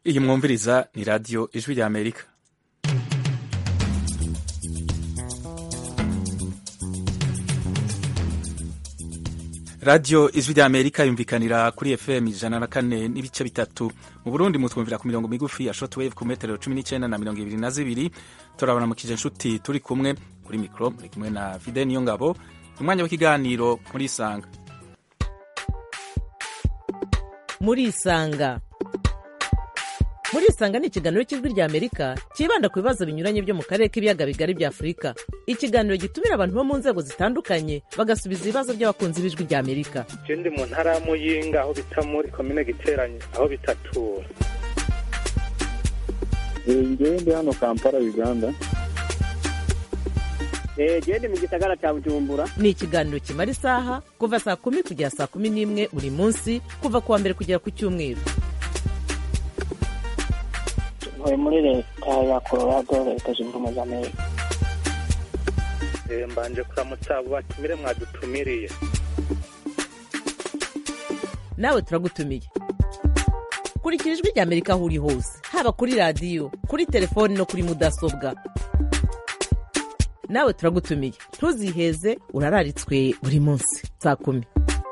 iyi mwumviriza ni radiyo ijwi rya amerika radiyo ijwi rya amerika yumvikanira kuri fm ijana na kane n'ibice bitatu mu burundi mutwumvira ku mirongo migufi ya shortwave ku metero cumi n'icyenda na mirongo ibiri na zibiri turabona mu kije nshuti turi kumwe kuri mikoro muri kumwe na fide niyo ngabo umwanya w'ikiganiro muri isanga muri isanga muri isanga ni ikiganiro cy'ijwi rya amerika cyibanda ku bibazo binyuranye byo mu karere k'ibiyaga bigari bya afurika ikiganiro gitumira abantu bo mu nzego zitandukanye bagasubiza ibibazo by'abakunzi b'ijwi rya amerika je ndi mu ntara ya muyinga aho bita muri komine giteranye aho bitatura ngewe ndi hano kampala uganda gende mu gisagara cya bujumbura ni ikiganiro kimara isaha kuva saa kumi kugera saa kumi n'imwe buri munsi kuva ku wa mbere kugera ku cyumweru ntuye muri leta ya colorado leta zunze ubumwe za amerika Eh, mbanje kuramutsa abo batumire mwadutumiriye nawe turagutumiye kurikira ijwi rya amerika aho uri hose haba kuri radiyo kuri telefoni no kuri mudasobwa nawe turagutumiye ntuziheze urararitswe buri munsi saa kumi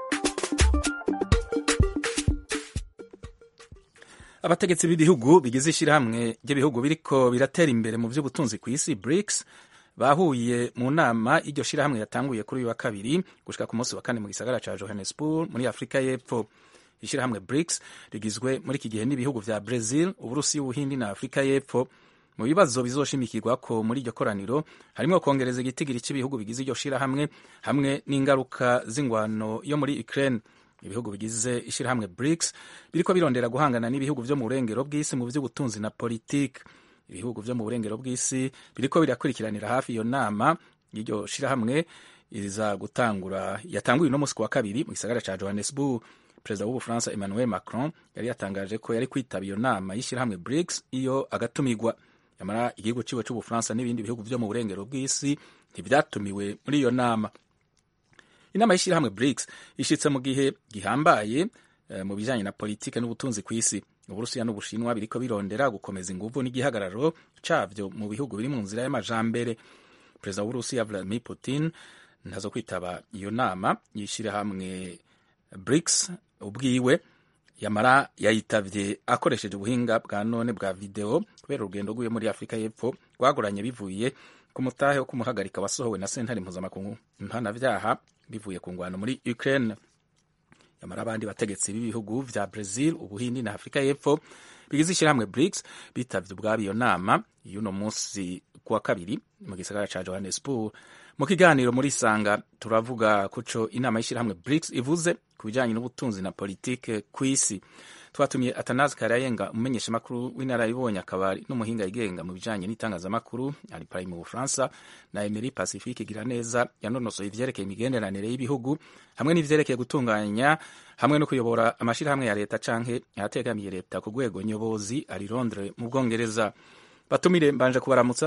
abategetsi b'ibihugu bigize ishyirahamwe ry'ibihugu biriko biratera imbere mu by'ubutunzi ku isi BRICS bahuye mu nama y'iryo shyirahamwe yatanguye kuri uyu wa kabiri gushika ku munsi wa kane mu gisagara ca Johannesburg muri Afurika y'Epfo ishyirahamwe BRICS rigizwe muri iki gihe n'ibihugu vya Brazil Uburusiya Ubuhindi na Afurika y'Epfo mu bibazo bizoshimikirwako muri iryo koraniro harimo kongereza igitigiri cy'ibihugu bigize iryo shyirahamwe hamwe n'ingaruka z'ingwano yo muri Ukraine ibihugu bigize ishyirahamwe BRICS biriko birondera guhangana n'ibihugu vyo mu burengero bw'isi mu vy'ubutunzi na politiki ibihugu vyo mu burengero bw'isi biriko birakurikiranira hafi iyo nama y'iryo shirahamwe iza gutangura yatanguye uno musi ku wa kabiri mu gisagara ca Johannesburg perezida w'ubufaransa Emmanuel Macron yari yatangaje ko yari kwitaba iyo nama y'ishyirahamwe BRICS iyo agatumigwa yamara igihugu ciwe c'ubufaransa n'ibindi bihugu vyo mu burengero bw'isi ntivyatumiwe muri iyo nama inama y'ishyirahamwe BRICS ishitse mu gihe gihambaye eh, mu bijanye na politike n'ubutunzi ku isi uburusiya n'ubushinwa biriko birondera gukomeza inguvu n'igihagararo cavyo mu bihugu biri mu nzira y'amajambere perezida w'uburusiya Vladimir Putin ntazo kwitaba iyo nama y'ishyirahamwe BRICS ubwiwe yamara yayitavye akoresheje ubuhinga bwa none bwa video kubera urugendo rwiwe muri Afurika y'Epfo rwagoranye bivuye ku mutahe wo kumuhagarika wasohowe na sentare mpuzamakungu mpanavyaha bivuye ku ngwano muri Ukraine yamara abandi bategetsi b'ibihugu vya Brazil Ubuhindi na Afurika y'Epfo bigize ishyirahamwe BRICS bitavye ubwabo iyo nama y'uno munsi kuwa kabiri mu gisagara ca Johannesburg mu kiganiro muri Sanga turavuga kuco inama y'ishyirahamwe BRICS ivuze ku bijanye n'ubutunzi na politike ku isi twatumiye Atanazi Karayenga umumenyeshamakuru w'inararibonye akaba n'umuhinga yigenga mu bijanye n'itangazamakuru ari pari mu Bufaransa na Emery Pacifique Giraneza yanonosoye ivyerekeye imigenderanire y'ibihugu hamwe n'ivyerekeye gutunganya hamwe no kuyobora amashirahamwe ya leta canke ayategamiye leta ku rwego nyobozi ari Londres mu Bwongereza batumire mbanje kubaramutsa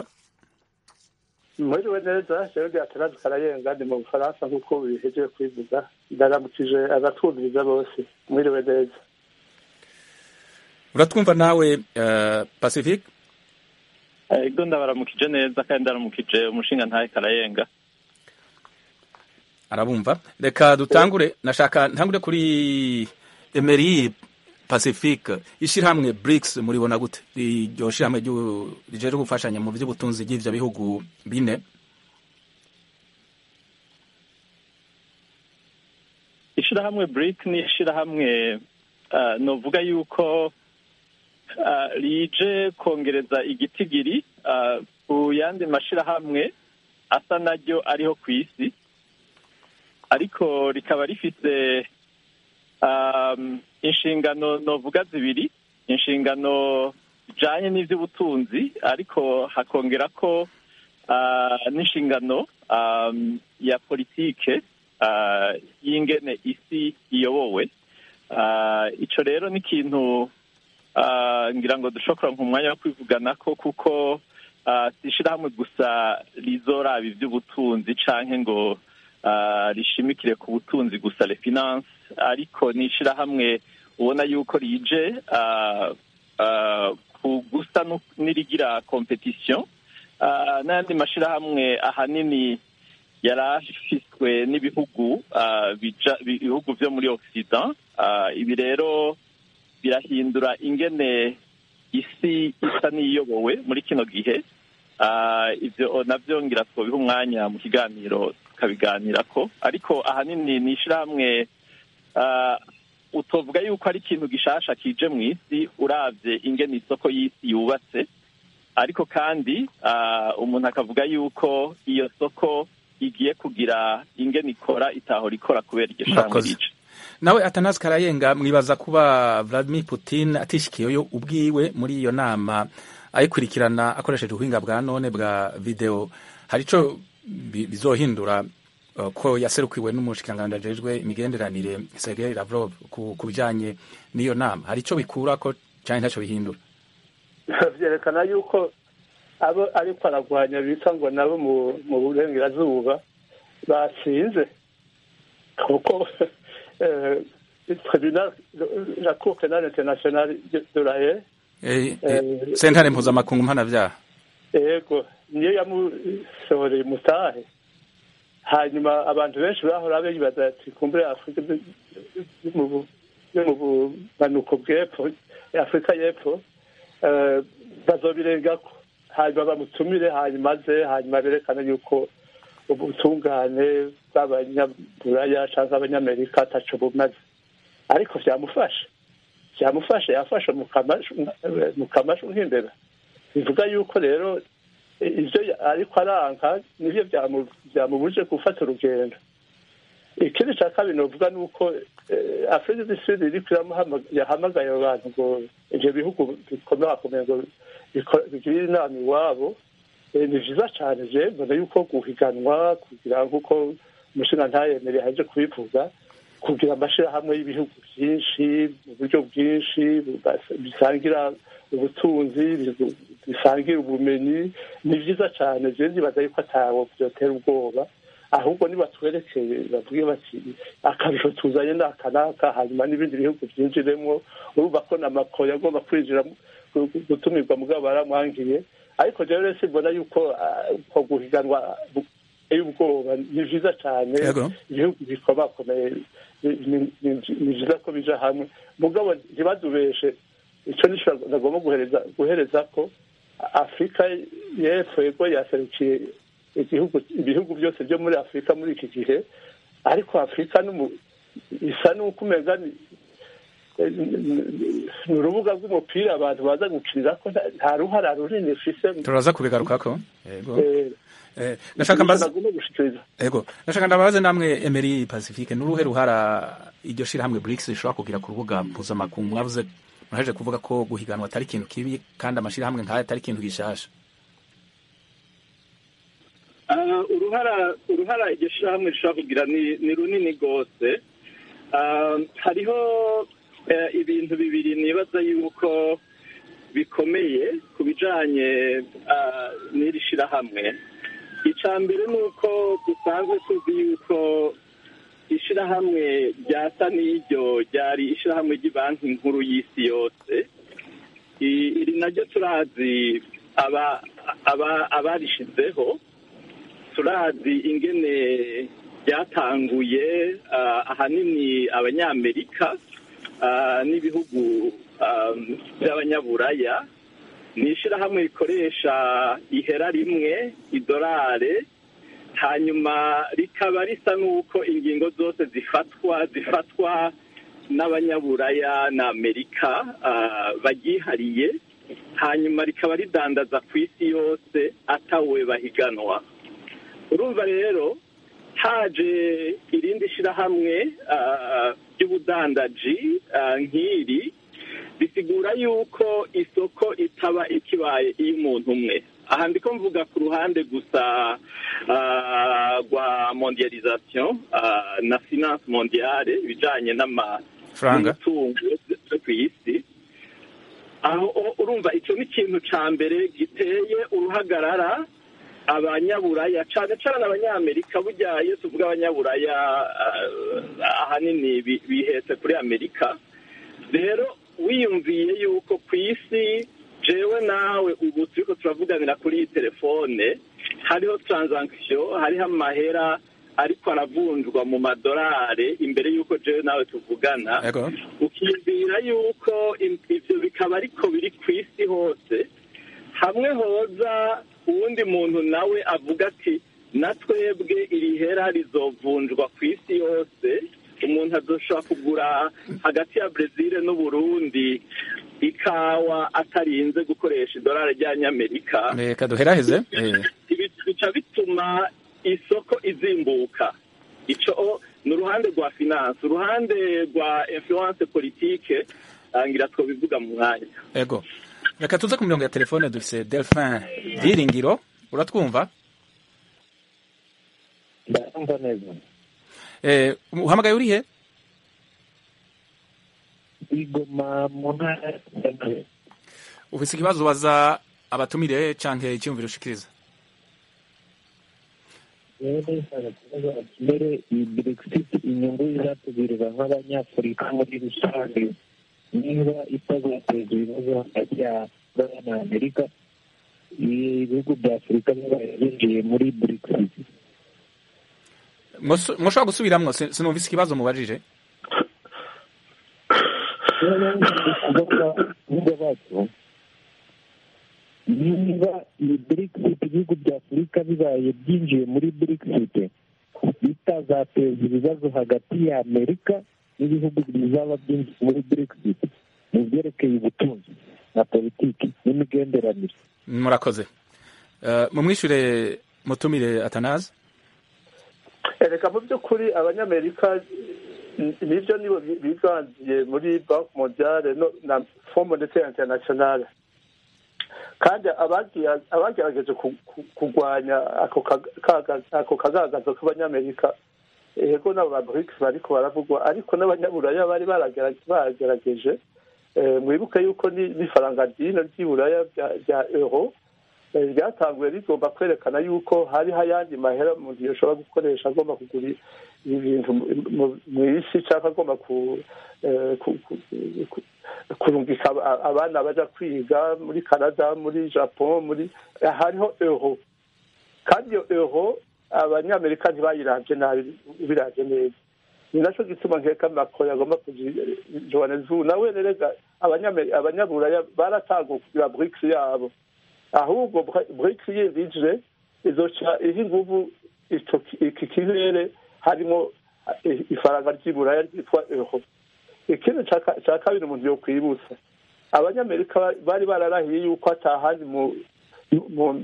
mwiriwe neza jewe ndi atanazi karayenga ndi mu bufaransa nk'uko bihejeje kubivuga ndaramukije abatwumviriza bose mwiriwe neza uratwumva nawe uh, Pacifique ego ndabaramukije neza kandi ndaramukije umushinga ntahe karayenga arabumva reka dutangure nashaka ntangure kuri Emery Pacifique ishirahamwe BRICS muribona gute iryo shirahamwe rijeje gufashanya mu vy'ubutunzi bw'ivyo bihugu bine ishirahamwe bric ni ishirahamwe uh, novuga yuko uh, rije kongereza igitigiri uh, ku yandi mashirahamwe asa naryo ariho ku isi ariko rikaba rifise um, inshingano novuga zibiri inshingano zijanye n'ivy'ubutunzi ariko hakongera ko uh, n'inshingano um, ya politike uh, y'ingene isi iyobowe uh, ico rero ni ikintu uh, ngira ngo dushobora nk'umwanya wo kwivuganako kuko uh, si ishirahamwe gusa rizoraba ivy'ubutunzi canke ngo uh, rishimikire ku butunzi gusa le finance ariko ni ishirahamwe ubona yuko rije uh, ah, ku gusa nu- n'irigira competition Ah, n'ayandi mashirahamwe ahanini yari afiswe n'ibihugu ah, bija- bi- ibihugu vyo muri occident Ah, ibi rero birahindura ingene isi isa n'iyobowe muri kino gihe Ah, ivyo navyo ngira twobiha umwanya mu kiganiro tukabiganirako ariko ahanini ni ishirahamwe ah, utovuga yuko ari ikintu gishasha kije mu isi uravye ingene isoko y'isi yubatse ariko kandi ah, umuntu akavuga yuko iyo soko igiye kugira ingene ikora itahora ikora kubera iryo shirahamwe Murakoze. rije nawe atanazi karayenga mwibaza kuba vladimir putin atishikiyeyo ubwiwe muri iyo nama ayikurikirana akoresheje ubuhinga bwa none bwa video hari ico bi- bizohindura uh, ko yaserukiwe n'umushikiranganji ajejwe imigenderanire sergei lavrov ku ku bijanye n'iyo nama hari ico bikurako canke ntaco bihindura byerekana yuko abo ariko aragwanya bita ngo nabo mu- mu burengerazuba batsinze kuko eh, tribunal la cour penale internationale de- de la Haye Eh, eh, Eh, sentare mpuzamakungu mpanavyaha yego niyo yamusohoreye umutahe hanyuma abantu benshi bahora bibaza ati kumbure afurika yo mu bu- yo mu bumanuko bw'epfo afurika y'epfo eh, bazobirengako hanyuma bamutumire hanyuma aze hanyuma berekane yuko ubutungane bw'abanyaburaya cyangwa abanyamerika ataco bumaze ariko vyamufasha byamufasha yafashe mu kamashu mu kamashu nk'imbeba bivuga yuko rero eh, ivyo ya- ariko aranka nivyo byamu- byamubuje gufata urugendo ikindi cya kabiri novuga ni uko eh, afurika du sud iriko iramuhama- yahamagaye abo bantu ngo ivyo bihugu bikomakomeye ngo biko- bigirire inama iwabo Eh, ni vyiza cane je mbona yuko guhiganwa kugira nk'uko umushinga ntayemere yaje kubivuga kugira amashirahamwe y'ibihugu byinshi mu buryo bwinshi bubas- bisangira ubutunzi bigu- bisangira ubumenyi ni vyiza cane je ndibaza yuko atawo vyotera ubwoba ahubwo nibatwerekeye bavuge bati akarusho tuzanye ni aka n'aka hanyuma n'ibindi bihugu byinjiremwo urumva ko na mako yagomba kwinjira mu- gu- gu- gutumirwa mugabo baramwangiye ariko rero rero simbona yuko ah, uko guhiganwa bu- biteye ubwoba ni vyiza cane Yego. ibihugu bikomakomeye ni- ni- ni- ni vyiza ko bija hamwe mugabo ntibadubeshe ico nico nagomba guhereza guhereza ko afurika y'epfo yego yaserukiye igihugu ibihugu byose byo muri afurika muri iki gihe ariko afurika n'umu- isa n'uko umenga ni ni urubuga rw'umupira abantu baza gukinirako nta- nta ruhara runini ifise turaza kubigarukako yego Eh, Eh, ndashaka mbaza nagomba gushikiriza Ego, ndashaka ndabaze namwe Emery Pacifique nuruhe ruhara iryo shirahamwe BRICS rishobora kugira ku rubuga mpuzamakungu mwavuze muraheje kuvuga ko guhiganwa atari ikintu kibi kandi amashirahamwe nk'aya atari ikintu gishasha Ah, uruhara uruhara iryo shyirahamwe rishobora kugira ni ni runini rwose Ah, hariho eh, ibintu bibiri nibaza yuko bikomeye ku bijanye ah, n'iri shyirahamwe icya mbere ni uko dusanzwe tuzi yuko ishyirahamwe ryasa n'iryo ryari ishyirahamwe ry'ibanki nkuru y'isi yose I- iri naryo turazi aba aba- abarishizeho turazi ingene ryatanguye ah, ahanini abanyamerika ah, n'ibihugu ah, by'abanyaburaya ni ishyirahamwe rikoresha ihera rimwe idolare hanyuma rikaba risa n'uko ingingo zose zifatwa zifatwa n'abanyaburaya na amerika ah, baryihariye hanyuma rikaba ridandaza ku isi yose atawe bahiganwa urumva rero haje irindi shyirahamwe ah, ry'ubudandaji ah, nk'iri bisigura yuko isoko itaba ikibaye iy'umuntu umwe aha ndiko mvuga ku ruhande gusa ah, rwa mondialisation ah, na finance mondiale ibijanye n'ama Franga. n'umutungo yo ku isi aho o- urumva icyo ni ikintu cya mbere giteye uruhagarara abanyaburaya cyane cyane abanyamerika burya iyo tuvuga abanyaburaya ah, ahanini bi- bihetse kuri amerika rero wiyumviye yuko ku isi jewe nawe ubu turiko turavuganira kuri iyi telefone hariho transaction hariho amahera ariko aravunjwa mu madolari imbere y'uko jewe nawe tuvugana Yego. ukiyumvira yuko im- ivyo bikaba ariko biri ku isi hose hamwe hoza uwundi muntu nawe avuga ati na twebwe iri hera rizovunjwa ku isi yose umuntu azoshobora kugura hagati ya brezil n'uburundi ikawa atarinze gukoresha idolari ry'abanyamerika reka duheraheze Eh, ibi bica bituma isoko izimbuka ico ni uruhande rwa finance uruhande rwa influence politike ngira twobivuga mu mwanya ego reka tuze ku mirongo ya telefone dufise delphin byiringiro uratwumva ndumva neza Eh, uhamagaye urihe igoma mu ntara ya ufise ikibazo waza abatumire canke icyumviro ushikiriza rero nshaka kubaza mbere iyi brexit inyungu izatugirira nk'abanyafurika muri rusange niba itazateza ibibazo hagati ya Ghana na amerika ibihugu bya afurika bibaye byinjiye muri brexit Mwosu- mwoshobora gusubiramwo sin- sinumvise ikibazo mubajije kuvuga bacu niba iyi brexit ibihugu bya afurika bibaye byinjiye muri brexit bitazateza ibibazo hagati ya amerika n'ibihugu bizaba byinjiye muri brexit mu byerekeye ubutunzi na politiki n'imigenderanire murakoze Eh, mumwishure mutumire atanazi reka mu by'ukuri abanyamerika n- nibyo nibo bi- biganziye muri banki mondiale no na fond monetaire internationale kandi abagiye- abagerageje ku- ku- kurwanya ako kaga- kaga- ako kagagazo k'abanyamerika yego n'abo ba brics bariko baravugwa ariko n'abanyaburaya bari baragera- bagerageje Eh, mwibuke yuko ni- n'ifaranga ry'ino ry'iburaya rya- rya euro eh, ryatanguye rigomba kwerekana yuko hariho ayandi mahera umuntu yoshobora gukoresha agomba kugura ibintu mu- mu- mu isi cyangwa agomba ku- eh, ku- ku- ku- kurungika aba- abana baja kwiga muri canada muri japon muri eh, hariho euro kandi iyo euro abanyamerika ntibayiravye nabi biravye neza ni naco gituma nkeka macron yagomba kuja johannesburg nawe nerega abanyame- abanyaburaya baratanguye kugira brics yabo ahubwo Bra- brics yindi ije izoca iha inguvu ico ki- iki kirere harimo eh, ifaranga ry'iburaya ryitwa euro ikindi ca ka- ca kabiri umuntu yokwibutsa abanyamerika ba- bari bararahiye yuko atahandi mu mu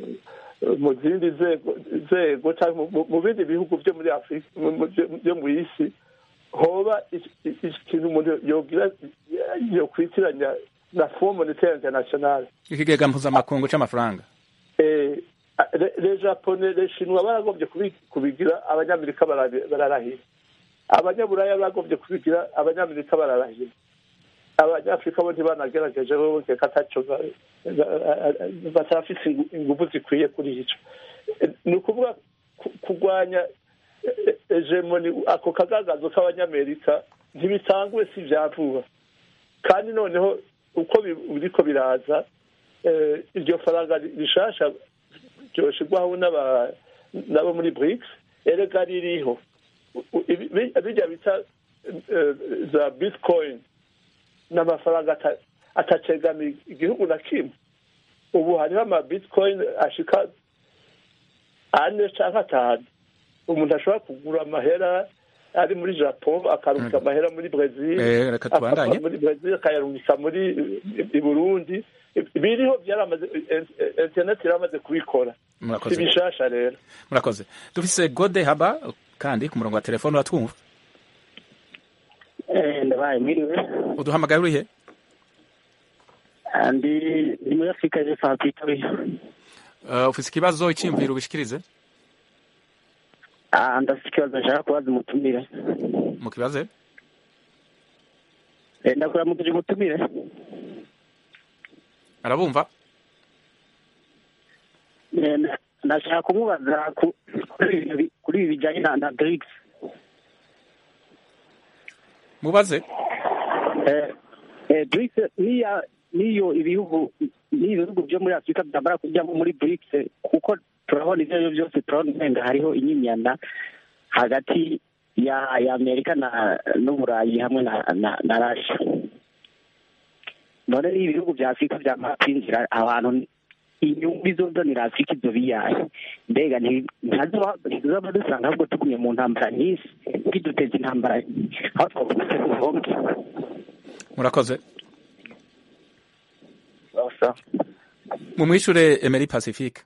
mu zindi nzego nzego cyangwa mu- mu bindi bihugu byo muri afurika mu- mu- byo- byo mu isi hoba iki- iki- ikintu umuntu yogira yokwitiranya na fond monetaire internationale ikigega mpuzamakungu c'amafaranga Eh, le- le japonais le shinwa baragombye kubi- kubigira abanyamerika barabi- bararahira abanyaburaya bagombye kubigira abanyamerika bararahira abanyafurika bo ntibanagerageje bo nkeka ataco ba- ba- batarafise ingu- inguvu zikwiye kuri ico Eh, ni ukuvuga ku- kurwanya eh, hegemoni ako kagagazo k'abanyamerika ntibitanguye si vya vuba kandi noneho uko bi- biriko biraza eh, iryo faranga rishasha ryoshirwaho n'aba- n'abo muri brics erega ririho U- u- ibi- bi- birya bita eh, za bitcoin n'amafaranga ata- atacegamiye igihugu na kimwe ubu hariho ama bitcoin ashika ane canke atanu umuntu ashobora kugura amahera ari muri japon akarungika amahera muri brazil Eh, reka tubandanye. akava muri brazil akayarungika muri i burundi biriho byaramaze internet iramaze kubikora si murakoze bishasha rero murakoze dufise gode haba kandi ku murongo wa telefone uratwumva ndabaye mwiriwe uduhamagaye urihe ndi ndi muri afurika y'epfo hafi y'itoya Eh, ufise ikibazo iciyumviro ubishikirize Ah, ndafite ikibazo nshaka kubaza umutumire mukibaze Eh, ndakuramukije umutumire arabumva Eh, na- ndashaka kumubaza ku- kuri ibi bi- kuri ibi bijyanye na na BRICS mubaze Eh, Eh, BRICS niya niyo ibihugu n'iyo bihugu byo muri afurika byamara kujyamo muri BRICS kuko turabona ibyo ari byo byose turabona umenga hariho inyinyana hagati ya ya amerika na n'uburayi hamwe na na, na rasha none n'iyo ibihugu bya afurika byamara kwinjira abantu inyungu izozanira afurika izo biyahe mbega nti- ntazoba ntizaba dusanga ahubwo tugumye mu ntambara nyinshi biduteza intambara aho twavuga ubuhombe murakoze mumwishure Emery Pacifique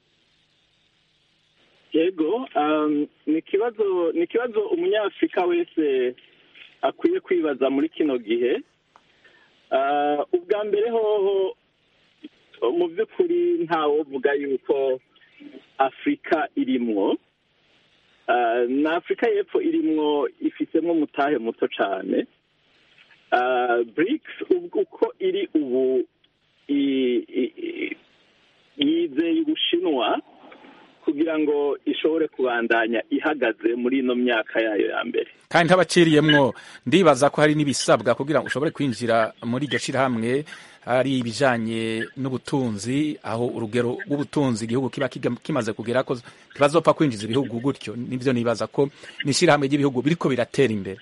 yego um, ni ikibazo ni ikibazo umunyafurika wese akwiye kwibaza muri kino gihe Uh, ubwa mbere hoho mu by'ukuri ntawovuga yuko afurika irimwo Uh, na afurika y'epfo irimwo ifisemo umutahe muto cyane Uh, BRICS ubwo uko iri ubu i- i- i- yizeye ubushinwa kugira ngo ishobore kubandanya ihagaze muri ino myaka yayo ya mbere kandi ntabaciriyemwo ndibaza ko hari n'ibisabwa kugira ngo ushobore kwinjira muri iryo shirahamwe hari ibijanye n'ubutunzi aho urugero rw'ubutunzi igihugu kiba kiga- kimaze kugera ko ntibazopfa kwinjiza ibihugu gutyo nivyo nibaza ko n'ishirahamwe ry'ibihugu biriko biratera imbere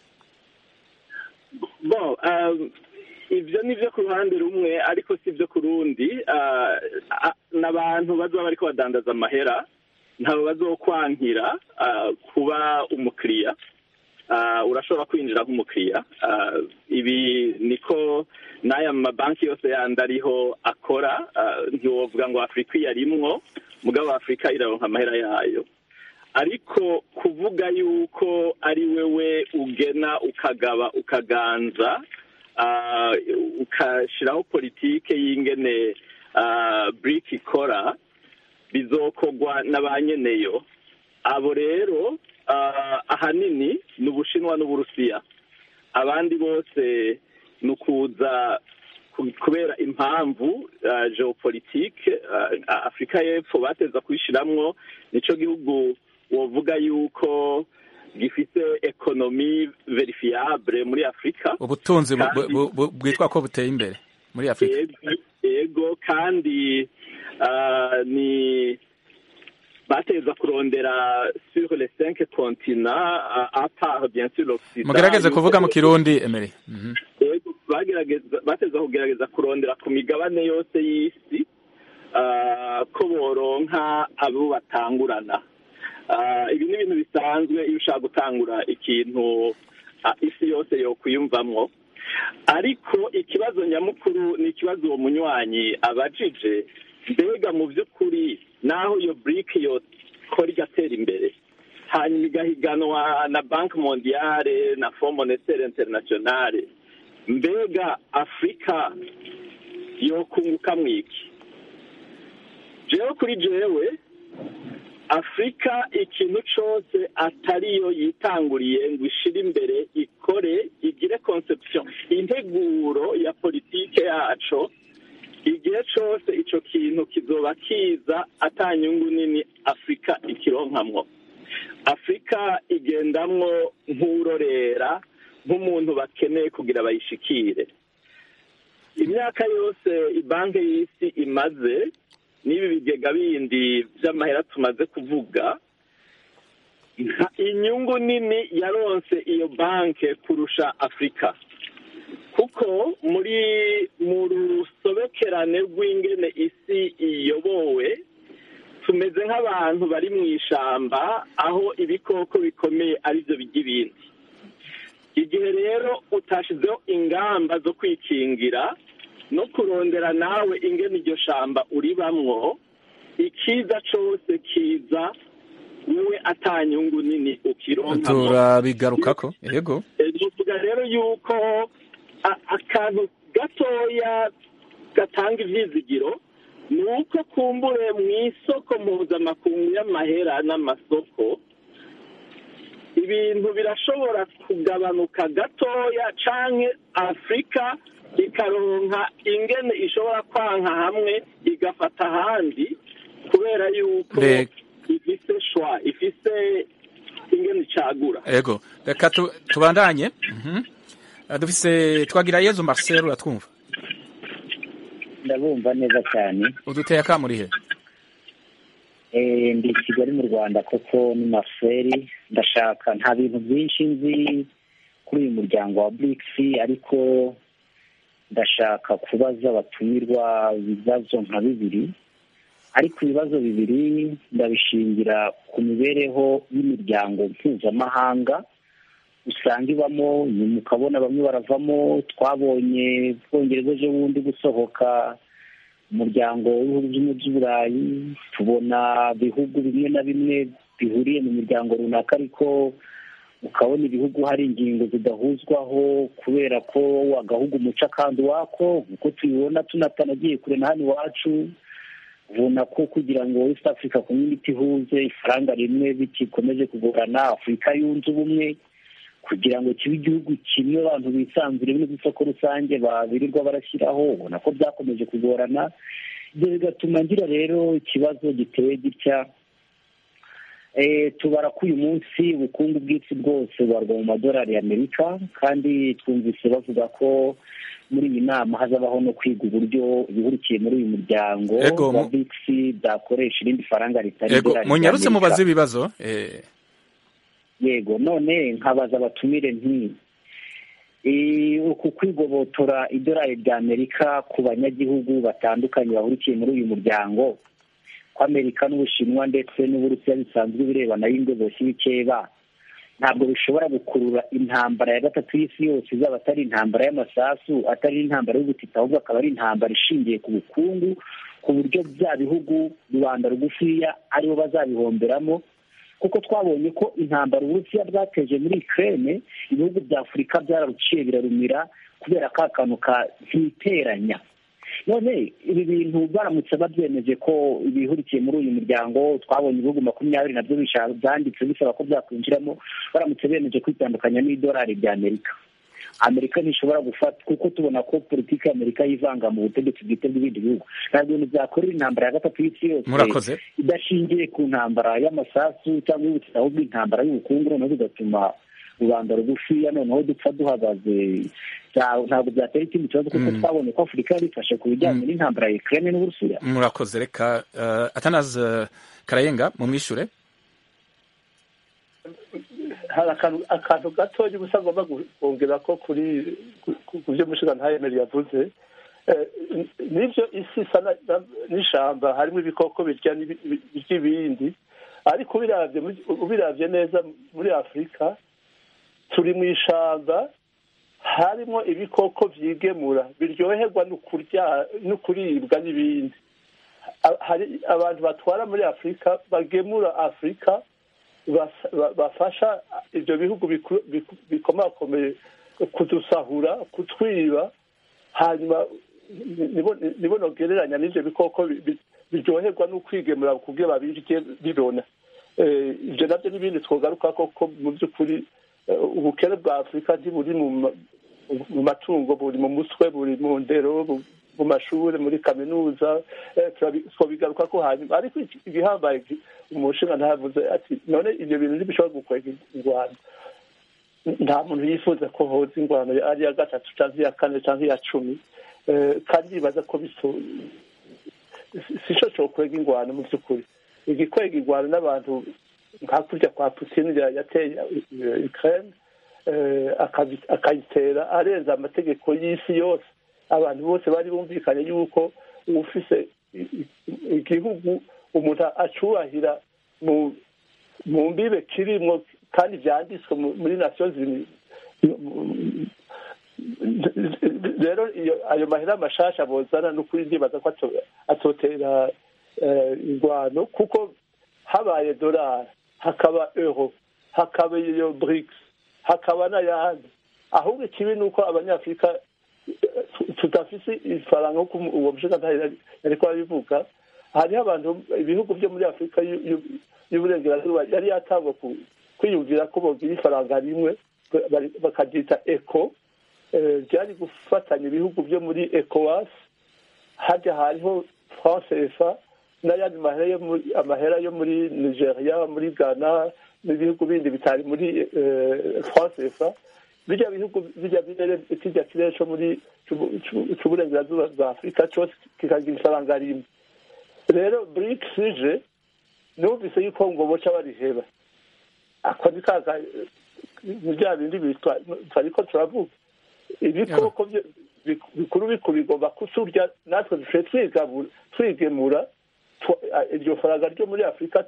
bon um, ibyo ni byo ku ruhande rumwe ariko si byo ku rundi uh, a- n'abantu bazoba bariko badandaza amahera ntabwo bazokwankira uh, kuba umukiriya uh, urashobora kwinjira nk'umukiriya uh, ibi niko n'aya mabanki yose yandi ariho akora uh, ntiwovuga ngo afurika iyarimwo mugabo afurika iraronka amahera yayo ariko kuvuga yuko ari wewe ugena ukagaba ukaganza ah, ukashyiraho politike y'ingene burike ikora bizokogwa na ba nyeneyo abo rero ah, ahanini ni ubushinwa n'uburusiya abandi bose ni ukuza ku- kubera impamvu ah, geopolitike ah, afurika y'epfo bateza kuyishiramwo nico gihugu wovuga yuko gifite ekonomi verifiable muri afurika ubutunzi bu- Kandi- bu- bu- bwitwa ko buteye imbere muri afurika Yego- yego kandi ah, ni bateza kurondera sur les cinq continents ah, à part bien sûr l'Occident mugerageze yuko- kuvuga mu kirundi Emery Mhm. yego bagerageza bateza kugerageza kurondera ku migabane yose y'isi ah, ko boronka abo batangurana Ah, ibi ni ibintu bisanzwe iyo ushaka gutangura ikintu ah, isi yose yokwiyumvamwo ariko ikibazo nyamukuru ni ikibazo uwo munywanyi abajije mbega mu by'ukuri naho iyo burike yokora igatera imbere hanyuma igahiganwa na banki mondiyale na fond monetaire internationale mbega afurika yokunguka mwiki jewe kuri jewe afurika ikintu cyose atariyo yitanguriye ngo ishire imbere ikore igire conception integuro ya politike yaco igihe cyose ico kintu kizoba kiza atanyungu nini afurika ikironkamwo afurika igendamwo nk'urorera nk'umuntu bakeneye kugira bayishikire imyaka yose ibanki y'isi imaze n'ibi bigega bindi by'amahera tumaze kuvuga nta inyungu nini yaronse iyo banki kurusha afurika kuko muri mu rusobekerane rw'ingene isi iyobowe tumeze nk'abantu bari mu ishamba aho ibikoko bikomeye aribyo bijya ibindi igihe rero utashizeho ingamba zo kwikingira no kurondera nawe ingene iryo shamba uribamwo ikiza cose kiza wowe atanyungu nini ukironkamo turabigarukako yego tuvuga rero yuko a- akantu gatoya gatanga ivyizigiro ni uko kumbure mu isoko mpuzamakungu y'amahera n'amasoko ibintu birashobora kugabanuka gatoya canke afurika ikaronka ingene ishobora kwanka hamwe igafata ahandi kubera yuko Reg- ifise shwa ifise ingene icagura yego reka tu- tubandanye Mhm. Eh, dufise twagira yezu marcel uratwumva ndabumva neza cyane uduteye akamurihe Eh, ndi i kigali mu rwanda koko ni marcel ndashaka nta bintu byinshi nzi kuri uyu muryango wa brics ariko ndashaka kubaza abatumirwa ibibazo nka bibiri ariko ibibazo bibiri ndabishingira ku mibereho y'imiryango mpuzamahanga usanga ibamo nyuma ukabona bamwe baravamo twabonye bwongereza ejo bundi gusohoka umuryango w'ibihugu by'umujyi by'uburayi tubona bihugu bimwe na bimwe bihuriye mu miryango runaka ariko ukabona ibihugu hari ingingo zidahuzwaho kubera ko agahugu umuca kandi wako nk'uko tubibona tunatanagiye kure na hano iwacu ubona ko kugira ngo East Africa Community ihuze ifaranga rimwe bikikomeje kugorana Afurika yunze ubumwe kugira ngo kibe igihugu kimwe abantu bisanzure bino by'isoko rusange babirirwa barashyiraho ubona ko byakomeje kugorana ibyo bigatuma ngira rero ikibazo giteye gitya Eh, tubara ko uyu munsi ubukungu bw'isi bwose bubarwa mu madolari y'amerika kandi twumvise bavuga ko muri iyi nama hazabaho no kwiga uburyo ibihurikiye muri uyu muryango Ego, wa mu- BRICS byakoresha irindi faranga ritari ego idolari munyarutse ry'Amerika. mubaze ibibazo eh, yego none nkabaza abatumire nti eh, uku kwigobotora idolari rya amerika ku banyagihugu batandukanye bahurikiye muri uyu muryango ko amerika n'ubushinwa ndetse n'uburusiya bisanzwe birebana y'indoboshyi bikeba ntabwo bishobora gukurura intambara ya gatatu y'isi yose izaba atari intambara y'amasasu atari intambara y'ubutita ahubwo akaba ari intambara ishingiye ku bukungu ku buryo bya bihugu rubanda rugufiya aribo bazabihomberamo kuko twabonye ko intambara uburusiya bwateje muri ukraine ibihugu bya afurika byararuciye birarumira kubera ka kantu ka ntiteranya none ibi bintu baramutse babyemeje ko ibihurikiye muri uyu muryango twabonye ibihugu makumyabiri nabyo bisha- byanditse bisaba ko byakwinjiramo baramutse bemeje kwitandukanya n'idolari rya amerika amerika ntishobora gufata kuko tubona ko politiki ya amerika yivanga mu butegetsi bwite bw'ibindi bihugu ntabwo ibintu byakorera intambara ya gatatu y'isi yose murakoze idashingiye ku ntambara y'amasasu cyangwa y'ubutita ahubwo intambara y'ubukungu noneho bigatuma rubanda rugufiya noneho dupfa duhagaze Bya- ntabwo byatera ikindi kibazo kuko Mm. twabonye ko afurika yari ifashe ku bijyanye n'intambara ya ukraine n'uburusiya murakoze reka uh, atanazi karayenga mumwishure hari akantu akantu gatoya gusa ngomba kongera ko kuri ku- ku byo mushiga ntayemere yavuze Eh, nibyo isi isa na- na- n'ishamba harimo ibikoko birya n'ibi- birya ibindi ariko ubiravye muri- ubiravye neza muri afurika turi mu ishamba harimo ibikoko vyigemura biryoherwa no kurya no kuribwa n'ibindi A- hari abantu batwara muri afurika bagemura afurika bas- ba- bafasha ibyo bihugu biku- biku- bikomakomeye kudusahura kutwiba hanyuma nibo nibo nogereranya n'ibyo bikoko bi- bi- biryoherwa no kwigemura kubyo babirye bibona Eh, ibyo nabyo n'ibindi twogaruka koko mu by'ukuri eh, ubukene bwa afurika ntiburi mu ma- mu matungo buri mu mutwe buri mu ndero bu- mu mashuri muri kaminuza eh, turabi- twobigaruka ko hanyuma ariko iki- igihambaye ki- umushinga ntavuze ati none ibyo bintu ntibishobora gukwega ingwano nta muntu yifuza ko hoza ingwano ari iya gatatu cyangwa iya kane cyangwa iya cumi Eh, kandi yibaza ko biso si cyo cyokwega ingwano mu by'ukuri igikwega ingwano n'abantu nka kurya kwa putin ya- yateye eh, ukraine eh, akabi- akayitera arenza amategeko y'isi yose abantu bose bari bumvikanye yuko ufise i- i- igihugu umuntu acubahira mu mu mbibe kirimwo kandi vyanditswe mu- muri nations Unies rero iyo ayo mahera mashasha bozana n'ukuri ndibaza ko ato- atotera eh, ingwano kuko habaye dolari hakaba euro hakaba iyo brics hakaba n'ayandi ahubwo ikibi ni uko abanyafurika eh, tu- tudafise ifaranga nk'uko uwo mushinga yariko arabivuga hariho abantu ibihugu byo muri afurika y'u- y'u- y'uburengerazuba yari yatangwa ku- kwiyumvira ko bogira ifaranga rimwe bari- bakaryita eco eh, ryari gufatanya ibihugu byo muri ecowas harya hariho france efa n'ayandi mahera yo muri amahera yo muri nigeria muri ghana n'ibihugu bindi bitari muri eh, france efa bijya bihugu bijya birere kijya kirere cyo muri cy'uburengerazuba bwa afurika cyose kikagira isabanga rimwe rero brics ije numvise yuko ngo boca bariheba ako ni kaga ni bya bindi bitwa twariko turavuga ibikoko bikuru bikuru bigomba kusurya natwe dushoboye twigabura twigemura iryo faranga ryo muri afurika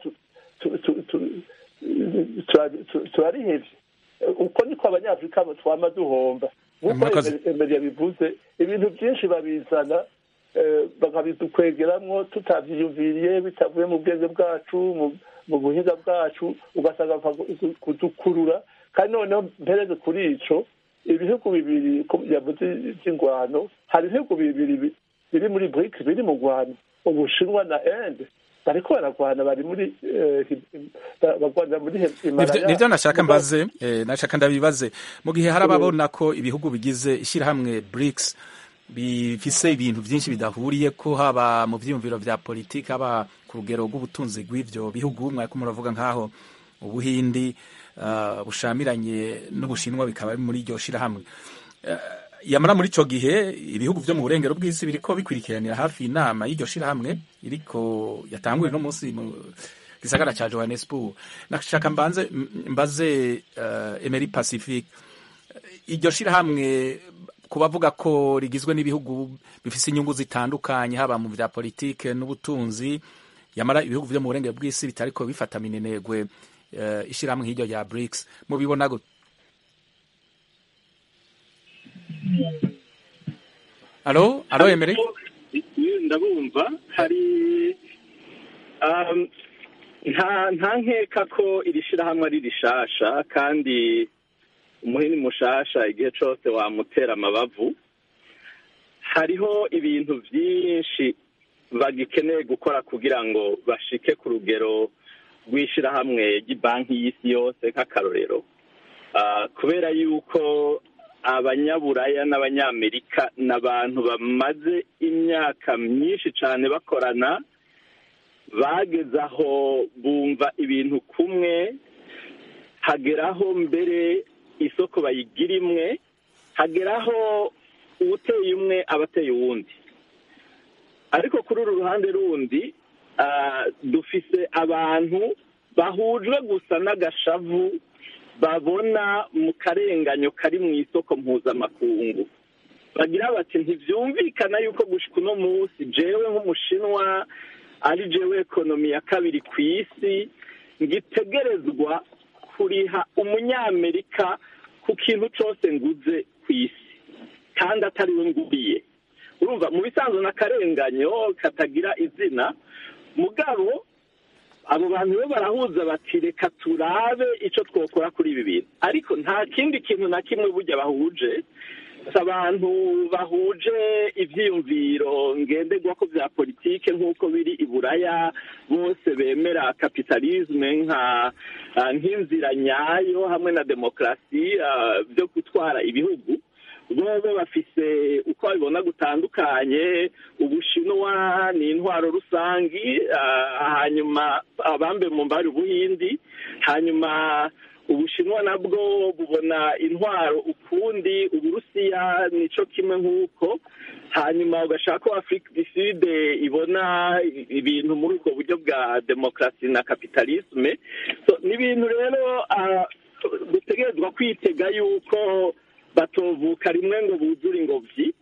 turarihevye uko niko abanyafurika twama duhomba nk'uko emeria bivuze ibintu byinshi babizana bakabidukwegeramwo tutavyiyumviriye bitavuye mu bwenge bwacu mu buhinga bwacu ugasanga kudukurura kandi noneho mpereze kuri ico ibihugu bibiri yavuze vy'ingwano hari ibihugu bibiri biri muri brics biri mu rwano ubushinwa na inde bariko baragwana bari muri bagwana muri himalaya nivyo nashaka mbaze nashaka ndabibaze mu gihe hari ababona ko ibihugu bigize ishyirahamwe brics bifise ibintu byinshi bidahuriye ko haba mu vyiyumviro vya politiki haba ku rugero rw'ubutunzi bw'ivyo bihugu mwariko muravuga nk'aho ubuhindi uh, bushamiranye n'ubushinwa bikaba muri iryo shirahamwe uh, yamara muri ico gihe ibihugu vyo mu burengero bw'isi biriko bikwirikiranira hafi inama y'iryo shirahamwe iriko yatanguye no munsi mu gisagara ca Johannesburg nashaka mbanze mbaze uh, Emery Pacific iryo shirahamwe kubavuga ko rigizwe n'ibihugu bifise inyungu zitandukanye haba mu vya politike n'ubutunzi yamara ibihugu vyo mu burengero bw'isi bitariko bifata minenegwe uh, ishirahamwe nk'iryo rya BRICS mubibona gute alo alo Emery ndabumva hari nta nta nkeka ko iri shirahamwe ari rishasha kandi umuhini mushasha igihe cose wamutera amabavu hariho ibintu vyinshi bagikeneye gukora kugira ngo bashike ku rugero rw'ishirahamwe ry'ibanki y'isi yose nk'akarorero kubera yuko abanyaburaya n'abanyamerika ni abantu bamaze imyaka myinshi cyane bakorana bageze aho bumva ibintu kumwe hageraho mbere isoko bayigira imwe hageraho uwuteye umwe aba ateye uwundi ariko kuri uru ruhande rundi dufise abantu bahujwe gusa n'agashavu babona mu karenganyo kari mu isoko mpuzamakungu bagira bati ntibyumvikana yuko gushika uno munsi jewe nk'umushinwa ari jewe ekonomi ya kabiri ku isi ngitegerezwa kuriha umunyamerika ku kintu cyose nguze ku isi kandi atari we nguriye urumva mu bisanzwe n'akarenganyo katagira izina mugabo abo bantu bo barahuza bati reka turabe icyo twakora kuri ibi bintu ariko nta kindi kintu na kimwe burya bahuje si abantu bahuje ibyiyumviro ngenderwako bya politike nk'uko biri i buraya bose bemera kapitalisme nk'inzira nyayo hamwe na demokarasi byo gutwara ibihugu bobo bafise uko babibona gutandukanye ubushinwa ni intwaro rusangi hanyuma abambe mu mbari ubuhindi hanyuma ubushinwa nabwo bubona intwaro ukundi uburusiya nico kimwe nk'uko hanyuma ugashaka ko afurika du sud ibona ibintu muri ubwo buryo bwa demokarasi na kapitalisme ni ibintu rero dutegerezwa kwitega yuko batovuka rimwe ngo buzure ingobyi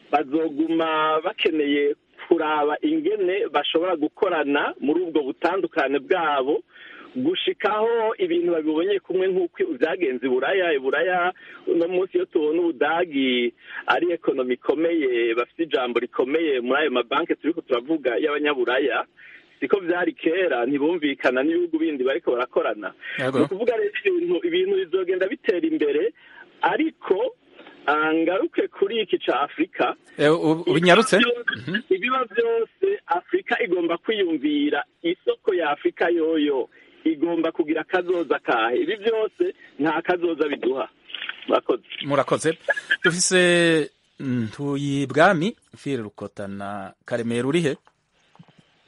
bazoguma bakeneye kuraba ingene bashobora gukorana muri ubwo butandukane bwabo gushikaho ibintu babibonye kumwe nk'uko byagenze iburaya iburaya uno munsi iyo tubona ubudagi ari ekonomi ikomeye bafite ijambo rikomeye muri ayo mabanki turi ko turavuga y'abanyaburaya siko byari kera ntibumvikana n'ibihugu bindi bariko barakorana ni ukuvuga rero ibintu ibintu bizogenda bitera imbere ariko ngaruke kuri iki ca afurika ubinyarutse ibiba byose afurika igomba kwiyumvira isoko ya afurika yoyo igomba kugira akazoza kahe ibi byose nta kazoza biduha murakoze murakoze dufise ntuyibwami fire rukota na karemera urihe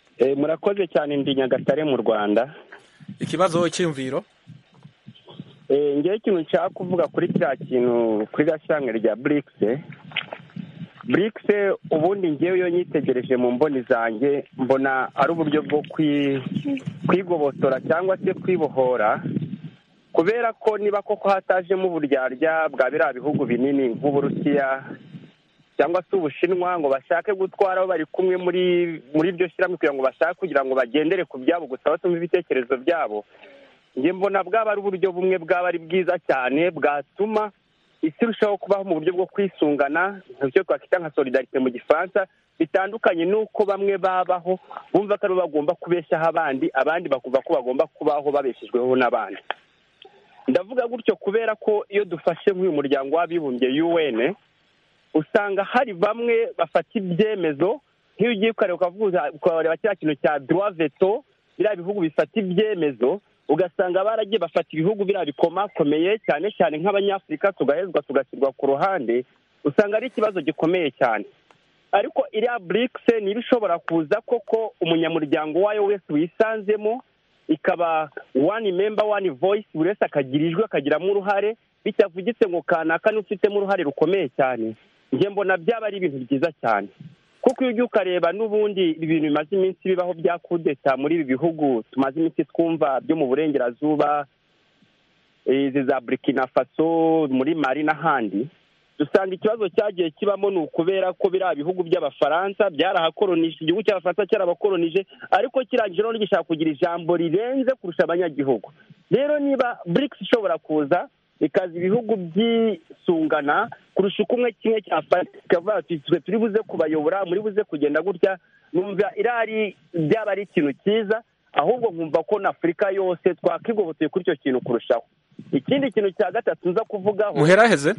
murakoze cyane ndi nyagatare mu rwanda ikibazo cy'imviro ngewe ikintu nshaka kuvuga kuri kiriya kintu kuri gashyirahamwe rya burikisi burikisi ubundi ngewe iyo nyitegereje mu mboni zanjye mbona ari uburyo bwo kwigobotora cyangwa se kwibohora kubera ko niba koko hatajemo uburyarya bwa biriya bihugu binini nk'uburusiya cyangwa se ubushinwa ngo bashake gutwara aho bari kumwe muri muri iryo shyirahamwe kugira ngo bashake kugira ngo bagendere ku byabo gusa batumve ibitekerezo byabo njye mbona bwaba ari uburyo bumwe bwaba ari bwiza cyane bwatuma isi irushaho kubaho mu buryo bwo kwisungana icyo twakwita nka solidarite mu gifaransa bitandukanye n'uko bamwe babaho bumva ko aribo bagomba kubeshyaho abandi abandi bakumva ko bagomba kubaho babeshejweho n'abandi ndavuga gutyo kubera ko iyo dufashe nk'uyu muryango w'abibumbye UN usanga hari bamwe bafata ibyemezo nk'iyo ugiye ukareba ukavuga ukareba kiriya kintu cya droit veto biriya bihugu bifata ibyemezo ugasanga baragiye bafata ibihugu biriya bikomakomeye cyane cyane nk'abanyafurika tugahezwa tugashyirwa ku ruhande usanga ari ikibazo gikomeye cyane ariko iriya burikisi niba ishobora kuza koko umunyamuryango wayo wese wisanzemo ikaba wani memba wani voyisi buri wese akagira ijwi akagiramo uruhare bitavugitse ngo kanaka n'ufitemo uruhare rukomeye cyane njye mbona byaba ari ibintu byiza cyane kuko iyo ujya ukareba n'ubundi ibintu bimaze iminsi bibaho bya kudeta muri ibi bihugu tumaze iminsi twumva byo mu burengerazuba izi za burikina faso muri mari n'ahandi dusanga ikibazo cyagiye kibamo ni ukubera ko biriya bihugu by'abafaransa byarahakoronije igihugu cy'abafaransa cyarabakoronije ariko kirangije noneho gishaka kugira ijambo rirenze kurusha abanyagihugu rero niba burikisi ishobora kuza ikaza ibihugu byisungana kurusha uko umwe kimwe cyafata twe turi buze kubayobora muri buze kugenda gutya numva irari byaba ari ikintu cyiza ahubwo nkumva ko na afurika yose twakigoboteye kuri icyo kintu kurushaho ikindi kintu cya gatatu nza kuvugaho muheraheze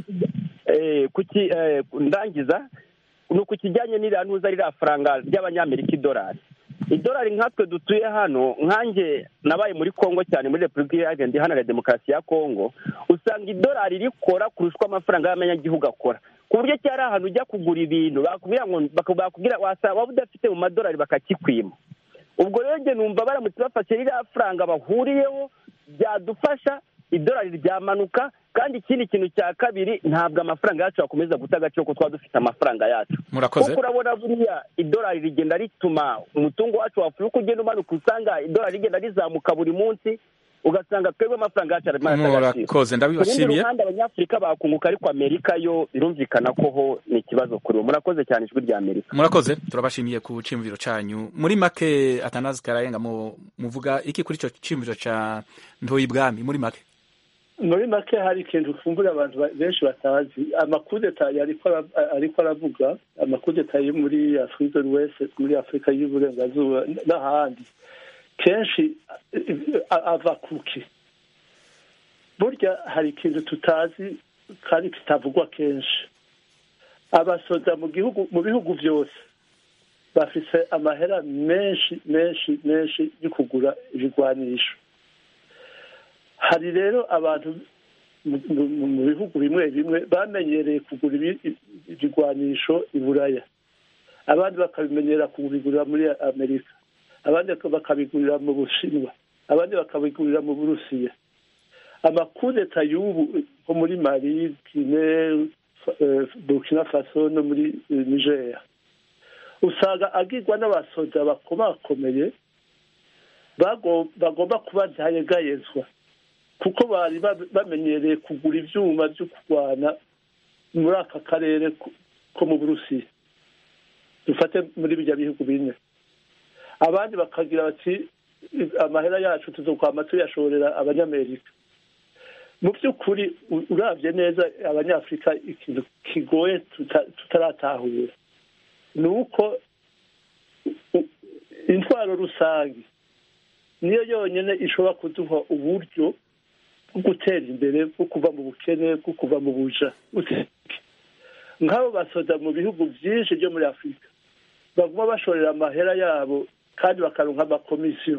ndangiza ni uku kijyanye n'iriya ntuza ririya faranga ry'abanyamerika idolari idolari nkatwe dutuye hano nkanjye nabaye muri congo cyane muri repubulika iharanira iharanira demokarasi ya congo usanga idolari rikora kurusha uko amafaranga y'amanyagihugu akora ku buryo cyari ahantu ujya kugura ibintu bakubwira ngo bakubwira wasaba waba udafite mu madolari bakakikwima ubwo rero njye numva baramutse bafashe ririya faranga bahuriyeho byadufasha idolari ryamanuka kandi ikindi kintu cya kabiri ntabwo amafaranga yacu yakomeza guta agaciro kuko twaba dufite amafaranga yacu murakoze kuko urabona buriya idolari rigenda rituma umutungo wacu wa afurika ugenda umanuka usanga idolari rigenda rizamuka buri munsi ugasanga twebwe amafaranga yacu arimo arata agaciro murakoze ku rundi ndabibashimiye ruhande abanyafurika bakunguka ariko amerika yo birumvikana ko ho ni ikibazo kuri bo murakoze cyane ijwi rya amerika murakoze turabashimiye ku ciyumviro cyanyu muri make atanazi karayenga mu- muvuga iki kuri icyo ciyumviro cya ntoyi bwami muri make muri make hari ikintu ufumbura abantu ba- benshi batazi amakudeta ariko ara- ariko aravuga amakudeta yo muri afurika wese muri afurika y'uburengerazuba n'ahandi kenshi a- ava kuki burya hari ikintu tutazi kandi kitavugwa kenshi abasoda mu gihugu mu bihugu byose bafise amahera menshi menshi menshi yo kugura ibigwanisho hari rero abantu mu- mu- mu bihugu bimwe bimwe bamenyereye kugura ibi- ibigwanisho i buraya abandi bakabimenyera kubigurira muri amerika abandi bakabigurira mu bushinwa abandi bakabigurira mu burusiya amakudeta y'ubu nko muri mali gine eh, burkina faso no muri eh, nigeria usanga agirwa n'abasoda bakomakomeye bago- bagomba kuba ntayegayezwa kuko bari ba- bamenyereye kugura ibyuma byo kurwana muri aka karere ko- ko mu burusiya dufate muri bijya bihugu bine abandi bakagira bati amahera yacu tuzokwama tuyashorera abanyamerika mu by'ukuri u- urabye neza abanyafurika ikintu kigoye tuta- tutaratahura ni uko u- intwaro rusange niyo yonyine ishobora kuduha uburyo bwo gutera imbere bwo kuva mu bukene bwo kuva mu buja nk'abo basoda mu bihugu byinshi byo muri afurika baguma bashorera amahera yabo kandi bakaronka amakomisiyo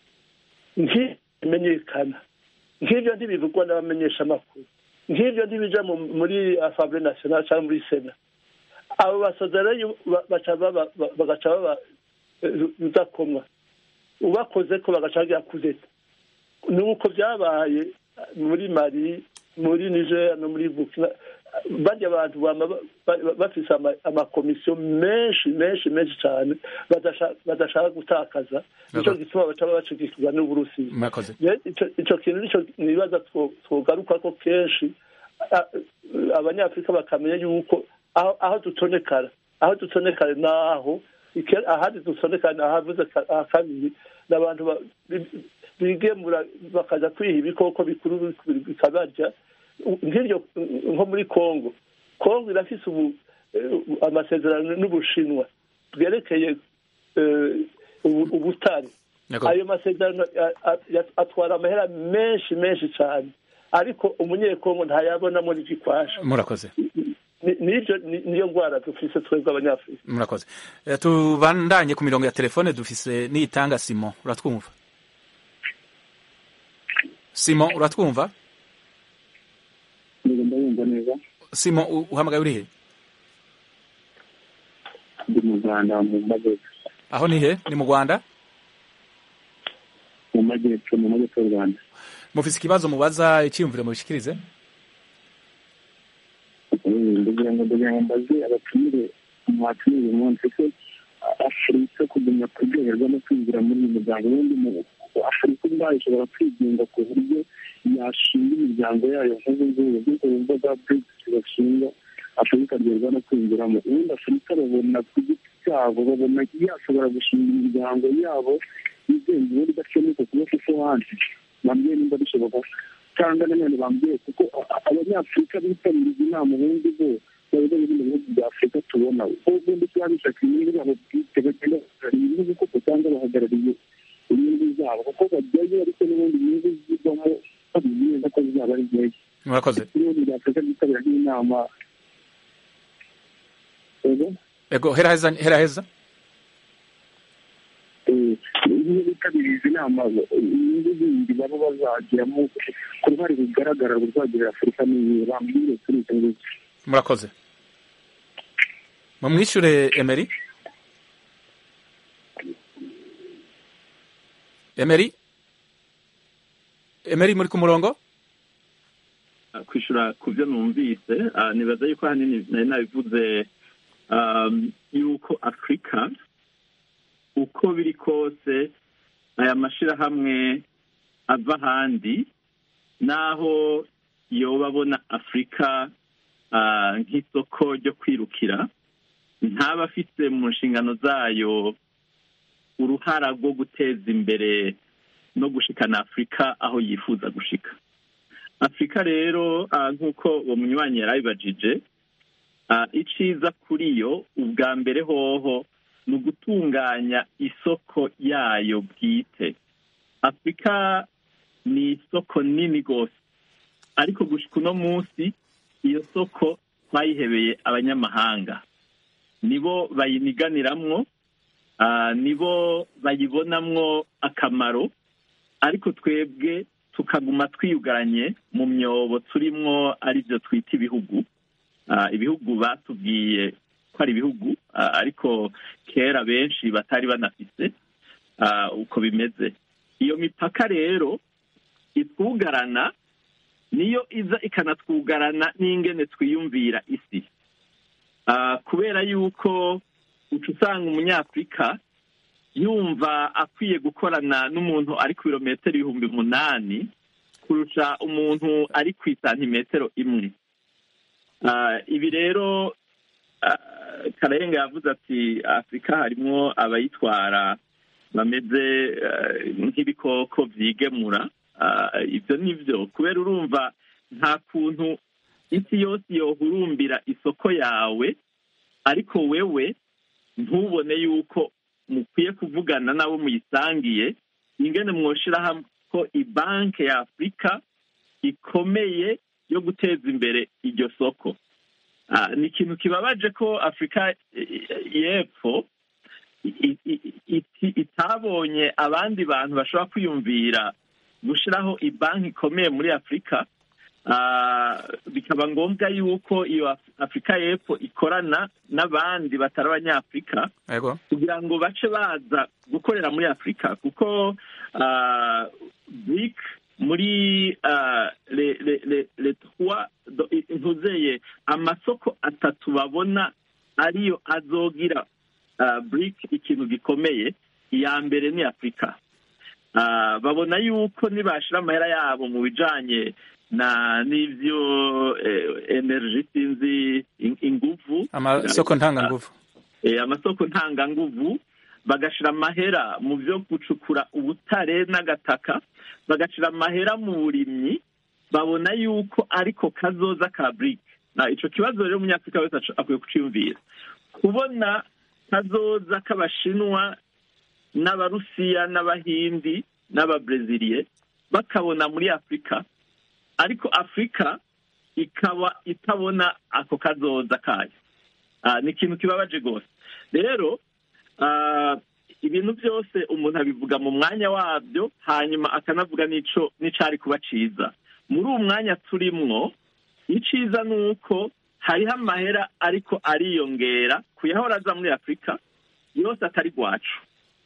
ntibimenyekana nk'ibyo ntibivugwa n'abamenyesha amakuru nk'ibyo ntibija mu- muri asambure nationale cyangwa muri sena abo basoda rero ba- baca baba- ba- bagaca baba eh, rudakomwa ubakoze ko bagaca bagira kudeta ni uko byabaye muri mari muri niger no muri burkina barya abantu bama ba- ba- bafise ama- amakomisiyo menshi menshi menshi cyane badasha- badashaka gutakaza nicyo Yego. gituma baca bacikikizwa n'uburusiya murakoze Rero ico ico kintu nico nibaza two- twogaruka ko kenshi a- abanyafurika bakamenya yuko aho aho dutonekara aho dutonekare naho ike- ahandi dutonekare ahavuze ka- aha kabiri n'abantu ba- bi- bigemura bakaja kwiha ibikoko bikuru bikabarya U- nk'iryo nko muri congo congo irafise ubu eh, amasezerano n'ubushinwa bwerekeye eh, ubu- ubutare Yego. ayo masezerano a- a- ya- atwara amahera menshi menshi cyane ariko umunyekongo ntayabonamo n'igikwasha murakoze Ni- nibyo ni- niyo ndwara dufise twebwe abanyafurika murakoze Eh, tubandanye ku mirongo ya telefone dufise niyitanga simon uratwumva simon uratwumva ndagenda yumva neza simon u- uhamagaye uri he ndi mu rwanda mu majyepfo aho ni he ni mu rwanda mu majyepfo mu majyepfo y'u rwanda mufise ikibazo mubaza icyiyumviro mubishikirize ndagira ngo ndagira ngo mbaze abatumire mwatumire uyu munsi ko afurika kugumya kuryoherwa no kwinjira muri iyi miryango ubundi mu afurika ubwayo ishobora kwigenga ku buryo yashinga imiryango yayo nk'ubu ngubu nk'uko bumva bwa brigisi bashinga afurika aryoherwa no kwinjiramo ubundi afurika babona ku giti cyabo babona yashobora gushinga imiryango yabo yigenga ubundi idacomeka ku bafite hanze bambwiye nimba bishoboka cyangwa nanone bambwiye kuko a- abanyafurika bitabiriza inama ubundi bo bayoboye ibindi bihugu bya afurika tubona ubundi kuba bishaka inyungu zabo bwite bagenda bahagarariye inyungu koko cyangwa bahagarariye inyungu zabo kuko bajyayo ariko n'ubundi inyungu zivamo babizi neza ko zizaba ari nkeya murakoze ibihugu bya afurika byitabira nk'inama ego ego hera heza hera heza iyo bitabiriye izi nama inyungu zindi baba bazagiramo ku ruhare rugaragara ruzagirira afurika n'iyi bambwire kuri icyo ngicyo murakoze mumwishure emeri emeri emeri muri ku murongo kwishura ku byo numvise ah, nibaza yuko ahanini nari nabivuze um, yuko afurika uko biri kose aya mashirahamwe ava ahandi naho yoba abona afurika ah, nk'isoko ryo kwirukira ntaba afite mu nshingano zayo uruhara rwo guteza imbere no gushikana afurika aho yifuza gushika afurika rero ah, nk'uko uwo munywanyi yari abibajije ah, iciza kuri yo ubwa mbere hoho ni ugutunganya isoko yayo bwite afurika ni isoko nini rwose ariko gushika uno munsi iyo soko twayihebeye abanyamahanga nibo bayiniganiramwo ah, nibo bayibonamwo akamaro ariko twebwe tukaguma twiyugaranye mu myobo turimwo aribyo twita ibihugu Ah, ibihugu batubwiye ko ari ibihugu ah, ariko kera benshi batari banafise ah, uko bimeze iyo mipaka rero itwugarana niyo iza ikanatwugarana n'ingene twiyumvira isi Ah, kubera yuko uca usanga umunyafurika yumva akwiye gukorana n'umuntu ari ku birometero ibihumbi umunani kurusha umuntu ari ku isantimetero imwe Ah, ibi rero ah, karayenga yavuze ati afurika harimwo abayitwara bameze eh, nk'ibikoko vyigemura Ah, ibyo ni byo kubera urumva nta kuntu isi yose yohurumbira isoko yawe ariko wewe ntubone yuko mukwiye kuvugana n'abo muyisangiye ingene mwoshiraho ko ibanke ya afurika ikomeye yo guteza imbere iryo soko Ah, ni ikintu kibabaje ko afurika eh, y'epfo i- i- i- itabonye abandi bantu bashobora kwiyumvira gushiraho ibanki ikomeye muri afurika Ah, bikaba ngombwa yuko iyo Af- afurika y'epfo ikorana n'abandi batari abanyafurika ego kugira ngo bace baza gukorera muri afurika kuko ah, BRIC muri ah, le- le- le- le trois do- i- ntuzeye amasoko atatu babona ariyo azogira ah, bric ikintu gikomeye iya mbere ni afurika Ah, babona yuko nibashira amahera yabo mu bijanye na n'ivyo eh, energy sinzi in- inguvu amasoko ntanganguvu eh, amasoko ntanganguvu bagashira amahera mu byo gucukura ubutare n'agataka bagashira amahera mu burimyi babona yuko ariko kazoza ka bric na ico kibazo rero umunyafurika wese aco- akwiye kuciyumvira kubona kazoza k'abashinwa n'abarusiya n'abahindi n'ababreziliye bakabona muri afurika ariko afurika ikaba itabona ako kazoza kayo Ah, ni ikintu kibabaje rwose rero ah, ibintu byose umuntu abivuga mu mwanya wabyo hanyuma akanavuga n'ico n'icari kuba ciza muri uwo mwanya turimwo iciza ni uko hariho amahera ariko ariyongera kuyahora aza muri afurika yose atari rwacu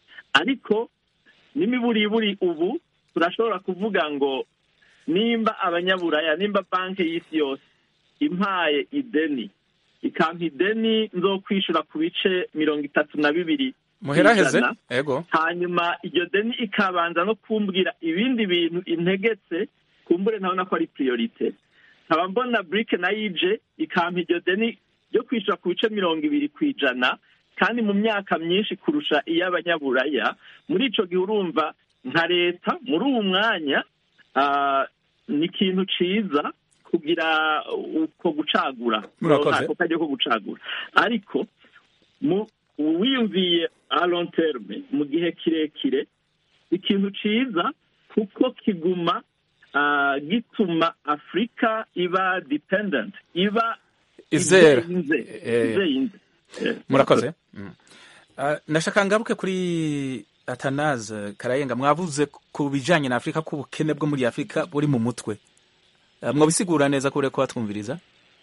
ariko n'imiburiburi ubu turashobora kuvuga ngo nimba abanyaburaya nimba banki y'isi yose impaye ideni ikampa ideni nzo kwishura ku bice mirongo itatu na bibiri muheraheze kw'ijana, ego hanyuma iryo deni ikabanza no kumbwira ibindi bintu integetse kumbure ntabona ko ari priorite nkaba mbona burike na yije ikampa iryo deni ryo kwishyura ku bice mirongo ibiri ku ijana kandi mu myaka myinshi kurusha iy'abanyaburaya muri ico gihe urumva nka leta muri uwu mwanya ah, ni ikintu ciza kugira uko gucagura Murakoze. ako kajya ko gucagura ariko mu wiyumviye a long terme mu gihe kirekire ikintu ciza kuko kiguma ah, gituma afurika iba dependent iba Izera. izeye Eh. izeye Eh, murakoze Mm. Ah, nashaka ngaruke kuri atanaze karayenga mwavuze ku bijanye na afurika ko ubukene bwo muri afurika buri mu mutwe Ah, mwabisigura neza kure ko batwumviriza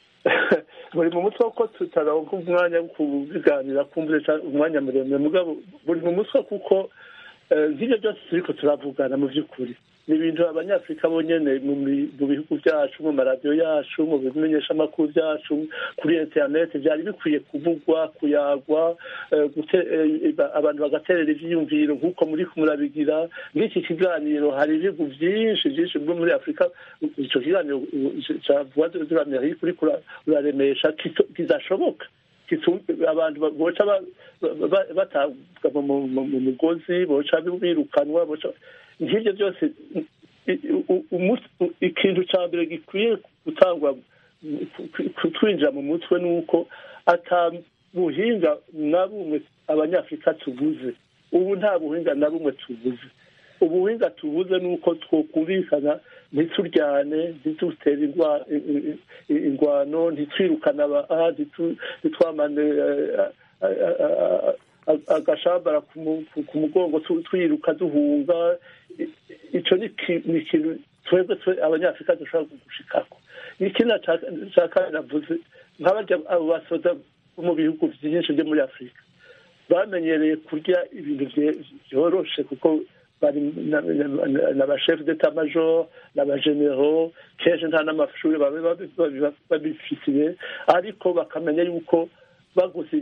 buri mu mutwe ko tutaronka umwanya wo kubiganira kumvira ca- umwanya muremure mugabo buri mu mutwe kuko eh, nk'ibyo byose turiko turavugana mu by'ukuri ni ibintu abanyafurika bonyene mu mi- mu bihugu byacu mu maradiyo yacu mu bimenyeshamakuru byacu kuri interineti byari bikwiye kuvugwa kuyagwa eh, gute- eh, ba- abantu bagaterera ivyiyumviro nk'uko muri murabigira nk'iki kiganiro hari ibihugu byinshi byinshi bwo muri afurika ico kiganiro ca voix de l'amérique uriko ura- uraremesha kito- kidashoboka kitu- abantu ba- boca ba- ba- ba- batabwa mu mu- mu mugozi boca birukanwa boca nk'ibyo byose i- u- umu- ikintu ca mbere gikwiye gutangwa ku- ku- twinjira mu mutwe ni uko ata buhinga na bumwe abanyafurika tubuze ubu nta buhinga na bumwe tubuze ubuhinga tubuze ni uko twokumvikana ntituryane ntitutere indwa- i- i- i- ingwano ntitwirukane aba aha ntitu- ntitwamane eh, a- a- a- a- agashambara ku mu- ku- ku mugongo tu- twiruka duhunga I- ico ni ki- ni ikintu twebwe twe abanyafurika dushobora gushikako ikindi ca kabiri navuze nk'abarya abo basoda bo mu bihugu vyinshi vyo muri afurika bamenyereye kurya ibintu vye- vyoroshe kuko bari n'abashef d'etat major n'abagenero kenshi nta n'amashuri babe babi- babi- babifitiye ariko bakamenya yuko baguze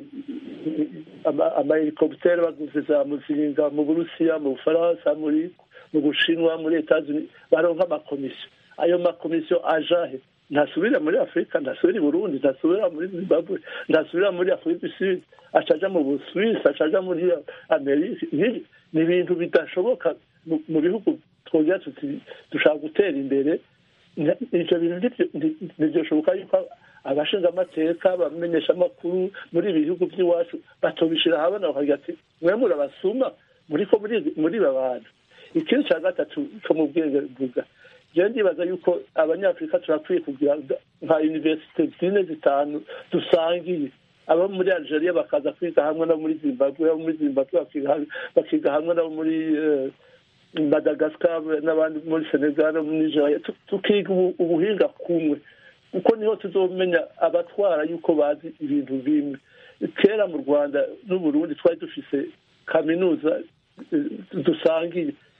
ama- amahelikoptere baguze za muzinga mu burusiya mu bufaransa muri mu bushinwa muri etazuni baronka amakomisiyo ayo makomisiyo ajahe ntasubira muri afurika ntasubira i burundi ntasubira muri zimbabwe ntasubira muri afurika du sud acaja mu busuwisi acaja muri amerika Ni- ni ibintu bidashoboka mu- mu bihugu twongera tuti dushaka gutera imbere Nta- ivyo bintu ntivyo- nti- ntivyoshoboka yuko abashinga amateka abamenyesha amakuru muri ibi bihugu by'iwacu batobishira ahabona bakagira ati mwe murabasuma muriko muri- muri bantu ikindi cya gatatu cyo mu bwenge mvuga jewe ndibaza yuko abanyafurika turakwiye kugira nka universite zine zitanu dusangiye abo muri algeria bakaza kwiga hamwe no muri zimbabwe abo muri zimbabwe bakiga hamwe- bakiga hamwe nabo muri eh, madagascar n'abandi muri senegal no muri nigeria Tu- tukiga ubu- ubuhinga kumwe kuko niho tuzomenya abatwara yuko bazi ibintu bimwe kera mu rwanda n'uburundi twari dufise kaminuza eh, dusangiye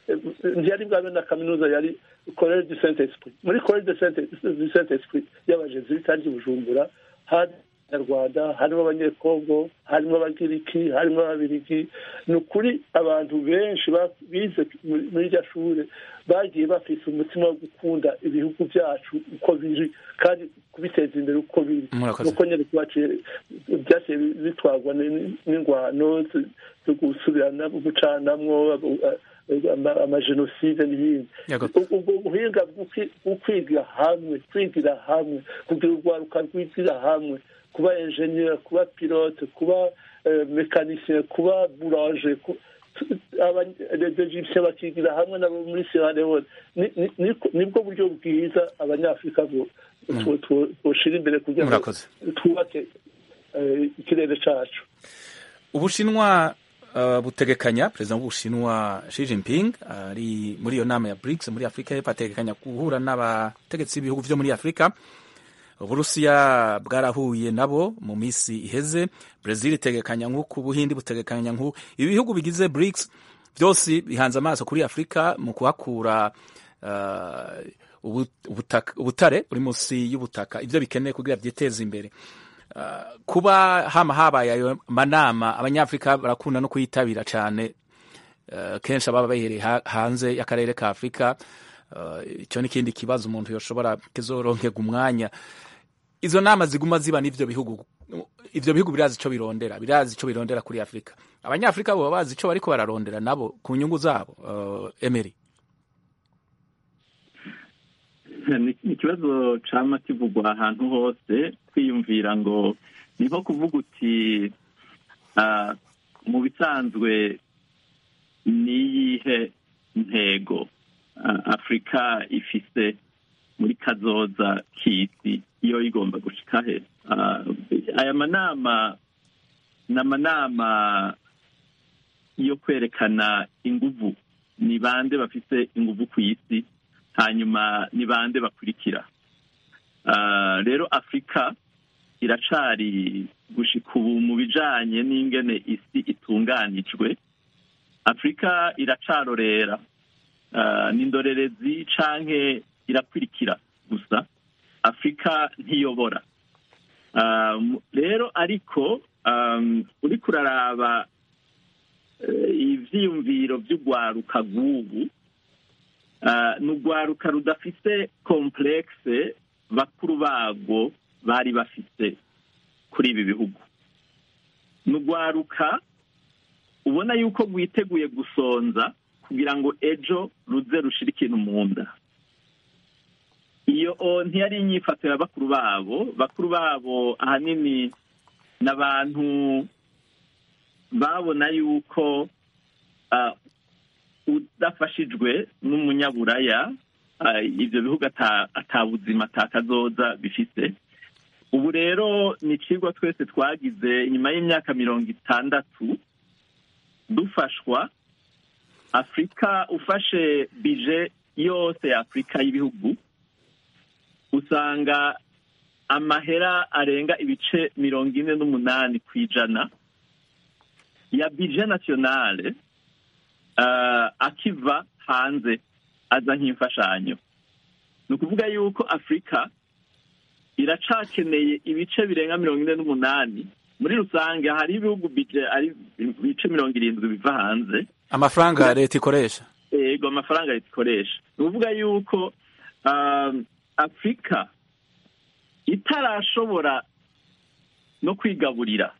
ntiyari bwabe na kaminuza yari college du saint esprit muri college du saint esprit y'abajesuite ari bujumbura hari abanyarwanda harimo abanyekongo harimo abagiriki harimo ababirigi ni ukuri abantu benshi bize muri iryo shuri bagiye bafise umutima wo gukunda ibihugu byacu uko biri kandi kubiteza imbere uko biri nuko nyine byaciye bitwarwa n'ingwano zo gusubirana gucanamwo amajenoside n'ibindi ubwo buhinga bwo kwigira hamwe kwigira hamwe kugira urwaruka rwigira hamwe kuba enjeniyeri kuba pilote kuba mekanisien kuba buranje abanyegipsiye bakigira hamwe nabo muri sierra leone nibwo buryo bwiza abanyafurika boshira imbere kugira ngo twubake ikirere cacu ubushinwa butegekanya perezida w'ubushinwa Xi Jinping ari muri iyo nama ya BRICS muri afurika y'epfo ategekanya guhura n'abategetsi b'ibihugu vyo muri afurika uburusiya bwarahuye nabo mu minsi iheze brezil itegekanya nk'uku ubuhindi butegekanya nk'uku ibi bihugu bigize BRICS byose bihanze amaso kuri afurika mu kuhakura uh, ubutare buri munsi y'ubutaka ibyo bikeneye kugira byiteze imbere uh, kuba hama habaye ayo manama abanyafurika barakunda no kuyitabira cyane uh, kenshi ababa bahereye hanze y'akarere ka afurika icyo ni ikindi kibazo umuntu yoshobora kizoronkega umwanya izo nama ziguma ziba n'ivyo bihugu ivyo bihugu birazi ico birondera birazi ico birondera kuri afurika abanyafurika bo bazi ico bariko bararondera nabo ku nyungu zabo uh, emery ni ikibazo cama kivugwa ahantu hose kwiyumvira ngo ni nko kuvuga uti mu bisanzwe niyihe ntego afurika ifise muri kazoza k'isi iyo igomba gushika he aya manama ni amanama yo kwerekana inguvu ni bande bafise inguvu ku isi hanyuma ni bande bakurikira rero afurika iracari gushika ubu mu bijanye n'ingene isi itunganijwe afurika iracarorera ni indorerezi canke irakurikira gusa afurika ntiyobora rero ariko uriko uraraba ivyiyumviro vy'urwaruka rw'ubu ni urwaruka rudafise komplekse bakuru barwo bari bafise kuri ibi bihugu ni urwaruka ubona yuko rwiteguye gusonza kugira ngo ejo ruze rushire ikintu mu nda iyo ntiyari inyifato ya bakuru babo bakuru babo ahanini ni abantu babona yuko udafashijwe n'umunyaburaya ibyo bihugu atabuzima atakazoza bifite ubu rero ni ikigwa twese twagize nyuma y'imyaka mirongo itandatu dufashwa afurika ufashe bije yose ya afurika y'ibihugu usanga amahera arenga ibice mirongo ine n'umunani ku ijana ya bije nasiyonale akiva hanze aza nk'imfashanyo ni ukuvuga yuko afurika iracakeneye ibice birenga mirongo ine n'umunani muri rusange hari ibihugu bije ari ibice mirongo irindwi biva hanze amafaranga leta ikoresha yego amafaranga leta ikoresha ni ukuvuga yuko afurika itarashobora no kwigaburira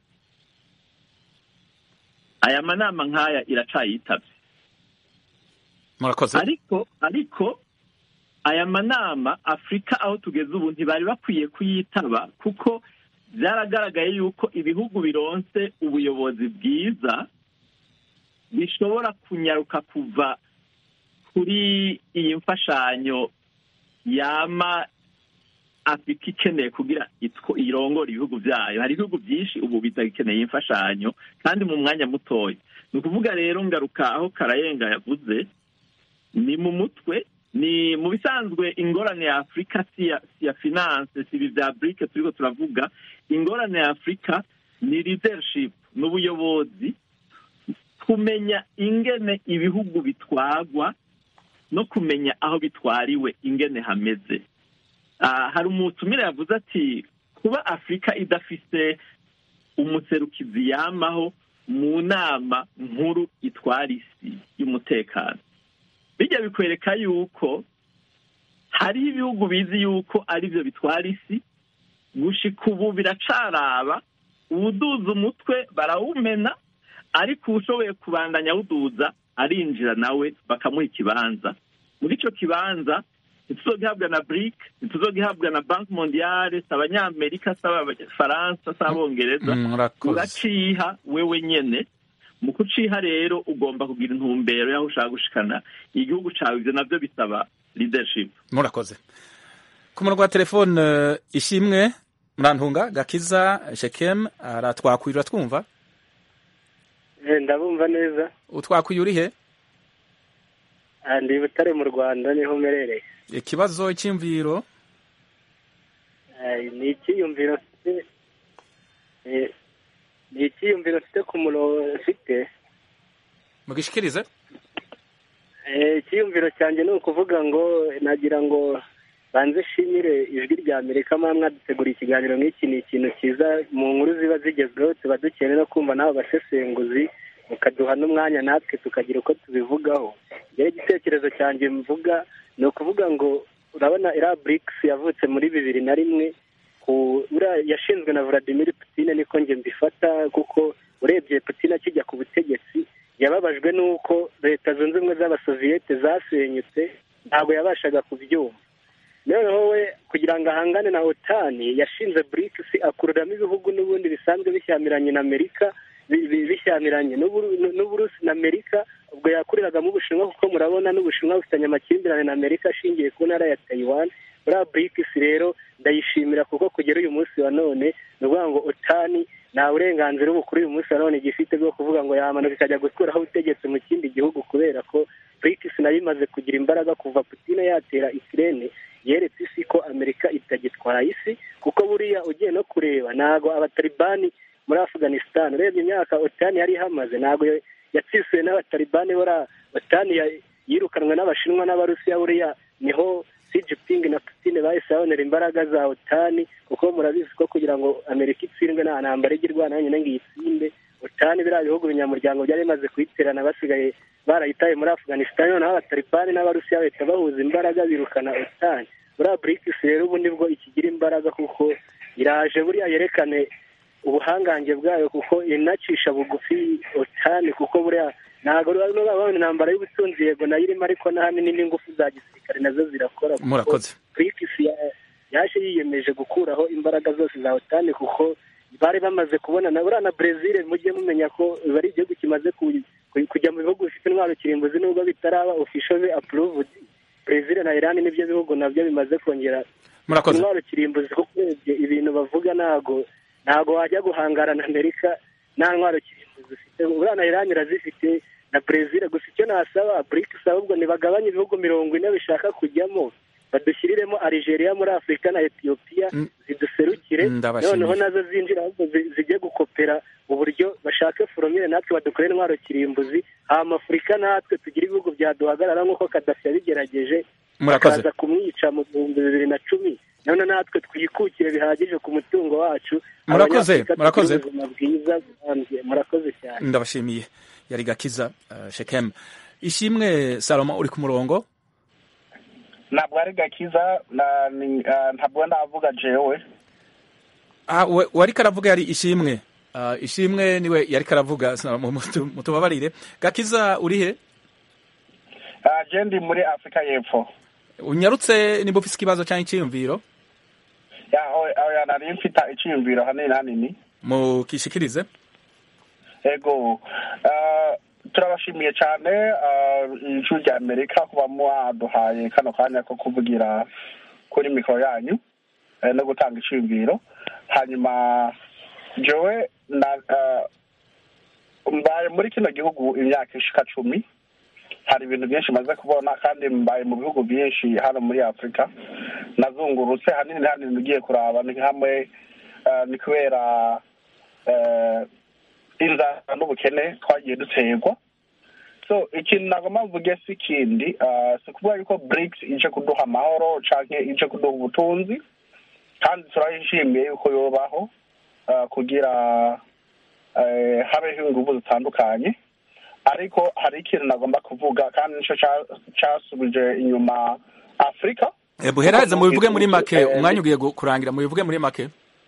aya manama nk'aya iracayitabye murakoze ariko ariko aya manama afurika aho tugeze ubu ntibari bakwiye kuyitaba kuko byaragaragaye yuko ibihugu bironse ubuyobozi bwiza bishobora kunyaruka kuva kuri iyi mfashanyo yama afurika ikeneye kugira irongora ibihugu byayo hari ibihugu byinshi ubu bitagikeneye imfashanyo kandi mu mwanya mutoya ni ukuvuga rero ngaruka aho karayenga yavuze ni mu mutwe ni mu bisanzwe ingorane ya afurika si ya finance si ibi bya burike turiko turavuga ingorane ya afurika ni leadership n'ubuyobozi kumenya ingene ibihugu bitwagwa no kumenya aho bitwariwe ingene hameze Ah, hari umutumire yavuze ati kuba afurika idafise umuserukizi yamaho mu nama nkuru itwara isi y'umutekano bijya bikwereka yuko hariho ibihugu bizi yuko ari byo bitwara isi gushika ubu biracaraba uwuduza umutwe barawumena ariko uwushoboye kubandanya awuduza arinjira nawe bakamuha ikibanza muri icyo kibanza ntituzogihabwa na bric ntituzogihabwa na banki mondiale si abanyamerika si abafaransa si abongereza Mm, murakoze uraciha wewe nyene mu kuciha rero ugomba kugira intumbero y'aho ushaka gushikana igihugu cawe ivyo navyo bisaba leadership murakoze ku murongo wa telefone eh, ishimwe murantunga gakiza shekem aratwakwira twumva ndabumva neza utwakwiye uri he Ah, ndi butare mu rwanda niho mperereye ikibazo icyimviro Ah, ni icyiyumviro mfite eh, ni icyiyumviro mfite ku murongo mfite mugishikirize Eh, icyiyumviro cyanjye ni ukuvuga ngo nagira ngo banze shimire ijwi rya amerika mwaba mwadutegura ikiganiro nk'iki ni ikintu cyiza mu nkuru ziba zigezweho tuba dukeneye no kumva n'abo basesenguzi mukaduha n'umwanya natwe tukagira uko tubivugaho rero igitekerezo cyanjye mvuga ni ukuvuga ngo urabona iriya burikisi yavutse muri bibiri na rimwe ku uriya yashinzwe na Vladimir Putin niko njye mbifata kuko urebye Putin akijya ku butegetsi yababajwe n'uko leta zunze ubumwe z'abasoviyete zasenyutse ntabwo yabashaga kubyumva noneho we kugira ngo ahangane na otani yashinze BRICS akururamo ibihugu n'ubundi bisanzwe bishyamiranye na amerika bi- bi- bishyamiranye n'Uburu- n'uburusi na amerika ubwo yakuriragamo ubushinwa kuko murabona n'ubushinwa bufitanye amakimbirane na amerika ashingiye ku ntara ya taiwan buriya BRICS rero ndayishimira kuko kugera uyu munsi wa none ni ukuvuga ngo otani nta burenganzira ubu kuri uyu munsi wa none gifite bwo kuvuga ngo yamanuka ikajya gukuraho ubutegetsi mu kindi gihugu kubera ko BRICS nayo imaze kugira imbaraga kuva Putin yatera Ukraine yeretse isi ko amerika itagitwara isi kuko buriya ugiye no kureba ntabwo abatalibani muri afghanistan urebye imyaka otani yari ihamaze ntabwo yatsisuye n'abatalibani buriya otani ya- yirukanwe n'abashinwa n'abarusiya buriya niho Xi Jinping na Putin bahise babonera imbaraga za otani kuko murabizi ko kugira ngo amerika itsindwe nta ntambara ijya irwana yonyine ngo iyitsinde otani biriya bihugu binyamuryango byari bimaze kuyiterana basigaye barayitaye muri afghanistan noneho abatalibani n'abarusiya bahita bahuza imbaraga birukana otani buriya BRICS rero ubu nibwo ikigira imbaraga kuko iraje buriya yerekane ubuhangange bwayo kuko inacisha bugufi otani kuko buriya ntabwo babona intambara y'ubutunzi yego nayo irimo ariko n'ahanini n'ingufu za gisirikare nazo zirakora kuko murakoze BRICS ya- yaje yiyemeje gukuraho imbaraga zose za otani kuko bari bamaze kubona na buriya na brezil mujye mumenya ko bari igihugu kimaze ku- ku- kujya mu bihugu bifite intwaro kirimbuzi nubwo bitaraba officially approved brezil na iran nibyo bihugu nabyo bimaze kongera murakoze intwaro kirimbuzi kuko urebye ibintu bavuga ntago ntago wajya guhangara na amerika nta ntwaro kirimbuzi ufite buriya na iran irazifite na brezil gusa icyo nasaba brics ahubwo ntibagabanye ibihugu mirongo ine bishaka kujyamo badushyiriremo Algeria muri afurika na etiyopiya Mm. ziduserukire Ndabashimiye. noneho nazo zinjira ahubwo zi- zijye gukopera uburyo bashake foromire natwe badukorere intwaro kirimbuzi hama afurika natwe tugire ibihugu byaduhagarara nk'uko kadafi yabigerageje murakoze bakaza kumwica mu bihumbi bibiri na cumi none natwe twikukire bihagije ku mutungo wacu Murakoze, Abanyafurika murakoze. tugire ubuzima bwiza burambye murakoze cyane ndabashimiye yari gakiza uh, shekem ishimwe salomo uri ku murongo ntabwo ari gakiza na- ni- ah, ntabwo navuga jewe ah, we- wari karavuga yari ishimwe uh, ishimwe niwe yari karavuga Salomo, mutu- mutubabarire gakiza uri he Ah, je ndi muri afurika y'epfo unyarutse niba ufise ikibazo cyangwa icyiyumviro Ya, oya oya, nari mfite icyiyumviro hanini hanini mukishikirize ego ah, turabashimiye cyane ah, ijwi rya amerika kuba mwaduhaye kano kanya ko kuvugira kuri mikoro yanyu eh, no gutanga icyiyumviro hanyuma jewe na ah, mbaye muri kino gihugu imyaka ishika cumi hari ibintu byinshi maze kubona kandi mbaye mu bihugu byinshi hano muri afurika nazungurutse hanini hanini ugiye kuraba ni hamwe eh, ni kubera eh, inzara n'ubukene twagiye duterwa so ikintu nagomba mvuge si ikindi ah, si ukuvuga yuko brics ije kuduha amahoro canke ije kuduha ubutunzi kandi turayishimiye yuko yobaho ah, kugira eh, habeho inguvu zitandukanye ariko hari ikintu nagomba kuvuga kandi nico ca- casubije inyuma afurika Eh, buheraheze mubivuge muri make Eh, umwanya ugiye gu- kurangira mubivuge muri make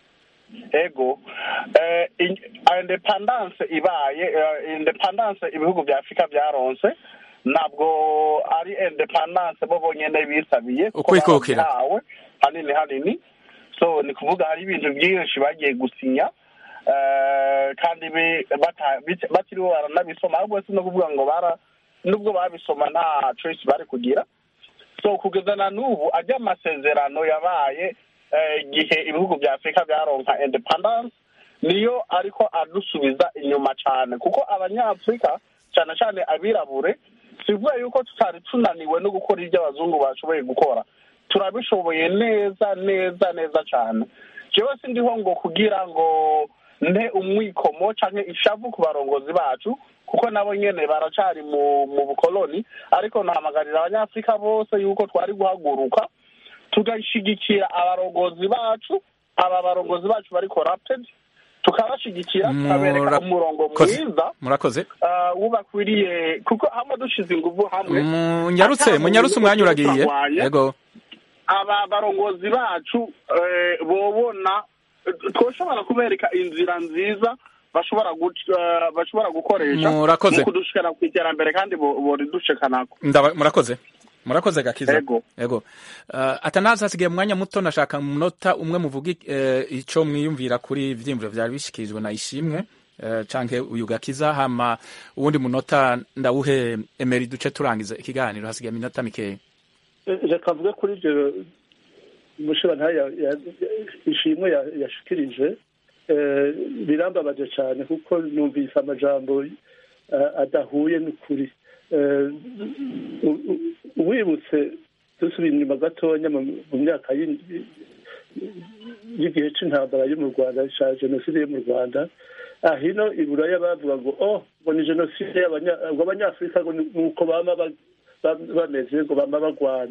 ego eh, in- independence ibaye eh, independence ibihugu vya afurika vyaronse ntabwo ari independence bo bonyene bisabiye kuko Ukwikukira. barabihawe hanini hanini so ni kuvuga hari ibintu byinshi bagiye gusinya eh, kandi bi- bata- bit- batiriwe baranabisoma ahubwo si no kuvuga ngo bara nubwo babisoma nta choice bari kugira so kugeza na n'ubu ajya amasezerano yabaye eh, igihe ibihugu vya afurika vyaronka independence niyo ariko adusubiza inyuma cane kuko abanyafurika cane cane abirabure sivuga yuko tutari tunaniwe no gukora ibyo abazungu bashoboye gukora turabishoboye neza neza neza cane jewe sindiho ngo kugira ngo nte umwikomo canke ishavu ku barongozi bacu kuko nabo nyene baracari mu mu bukoloni ariko nahamagarira abanyafurika bose yuko twari guhaguruka tugashigikira abarongozi bacu aba barongozi bacu bari corrupted tukabashigikira tukabereka umurongo Murakoze. mwiza murakoze ah, wubakwiriye kuko hamwe dushize inguvu hamwe munyarutse ata munyarutse muntu umwanya uragiye turarwanya. yego aba barongozi bacu eh, bobona twoshobora kubereka inzira nziza bashobora guc- eh, bashobora gukoresha Murakoze. mu kudushikana ku iterambere kandi bo- boridushikanako Ndaba- murakoze murakoze gakiza Yego. yego uh, atanazi hasigaye umwanya muto nashaka mu munota umwe muvuga uh, ico mwiyumvira kuri ivyiyumviro vyari bishikirijwe na ishimwe uh, canke uyu gakiza hama uwundi munota ndawuhe emeri duce turangiza ikiganiro hasigaye iminota mikeya reka mvuge kuri ibyo umushirantahe ishimwe ya- yashikirije eh, birambabaje cyane kuko numvise amajambo eh, adahuye n'ukuri Eh, u- u- wibutse dusubira inyuma gatonya mu mu myaka y'in- y'igihe c'intambara yo mu rwanda ca jenoside yo mu rwanda ahino iburaya bavuga ngo oh ngo ni jenoside y'abanya- ngo abanyafurika ngo ni- nuko bama ba- ba- bameze ngo bama bagwana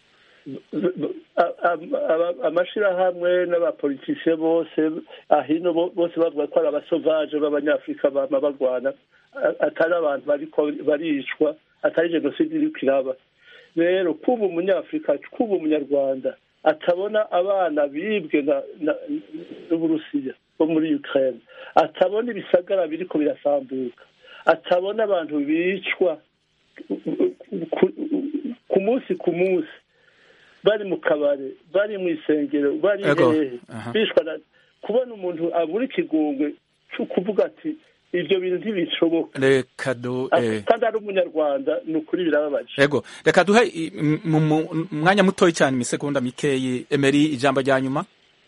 amashirahamwe n'abapolitisiye bose ahino bo- bose bavuga ko ari abasovaje b'abanyafurika bama bagwana a- atari abantu bariko baricwa atari jenoside iriko iraba rero kuba umunyafurika kuba umunyarwanda atabona abana bibwe na- na- n'uburusiya bo muri ukraine atabona ibisagara biriko birasambuka atabona abantu bicwa ku- ku munsi ku munsi bari mu kabare bari mu isengero bari Ego, hehe aha. bishwa na kubona umuntu abura ikigongwe cyo kuvuga ati ibyo bintu ntibishoboka reka du eh, kandi ari umunyarwanda ni ukuri birababaje yego reka duhe i- m- mu mu- umwanya mutoya cyane imisegonda mikeyi emeri ijambo rya nyuma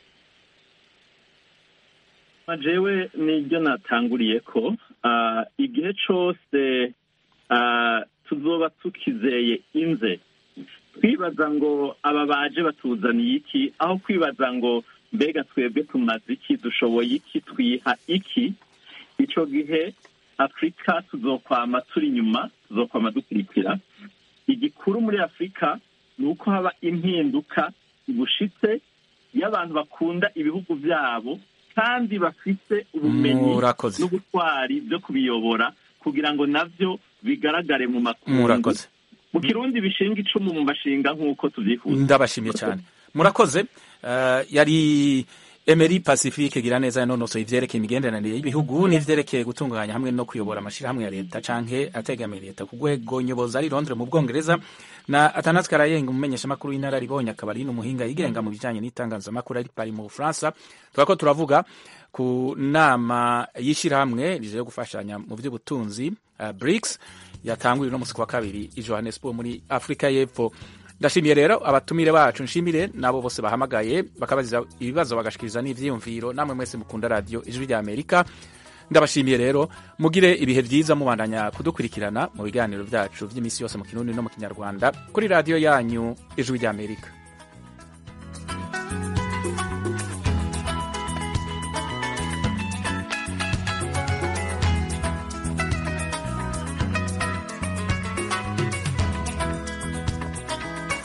jewe nibyo natanguriye ko ah, igihe cose ah, tuzoba tukizeye inze twibaza ngo aba baje batuzaniye iki aho kwibaza ngo mbega twebwe tumaze iki dushoboye iki twiha iki ico gihe afurika tuzokwama turi inyuma tuzokwama dukurikira igikuru muri afurika ni uko haba impinduka bushitse y'abantu bakunda ibihugu byabo kandi bafite ubumenyi Murakoze. n'ubutwari byo kubiyobora kugira ngo navyo bigaragare mu makungu murakoze mu kirundi bishinga icumu mu mashinga nk'uko tuvyifuza ndabashimiye cyane murakoze Eh, yari emeri pacifique gira neza yanonosoye ivyerekeye imigenderanire y'ibihugu n'ivyerekeye gutunganya hamwe no kuyobora amashirahamwe ya leta canke ategamiye leta ku rwego nyobozi ari londres mu bwongereza na atanazi karayenga umumenyeshamakuru w'inararibonye akaba ari n'umuhinga yigenga mu bijanye n'itangazamakuru ari pari mu bufaransa turako turavuga ku nama y'ishirahamwe rije yo gufashanya mu vy'ubutunzi uh, brics yatanguye uno musi ku wa kabiri i johannesburg muri afurika y'epfo ndashimiye rero abatumire bacu nshimire nabo bose bahamagaye bakabaziza ibibazo bagashikiriza n'ivyiyumviro namwe mwese mukunda radio ijwi rya amerika ndabashimiye rero mugire ibihe vyiza mubandanya kudukurikirana mu biganiro vyacu vy'imisi yose mu kirundi no mu kinyarwanda kuri radio yanyu ijwi rya amerika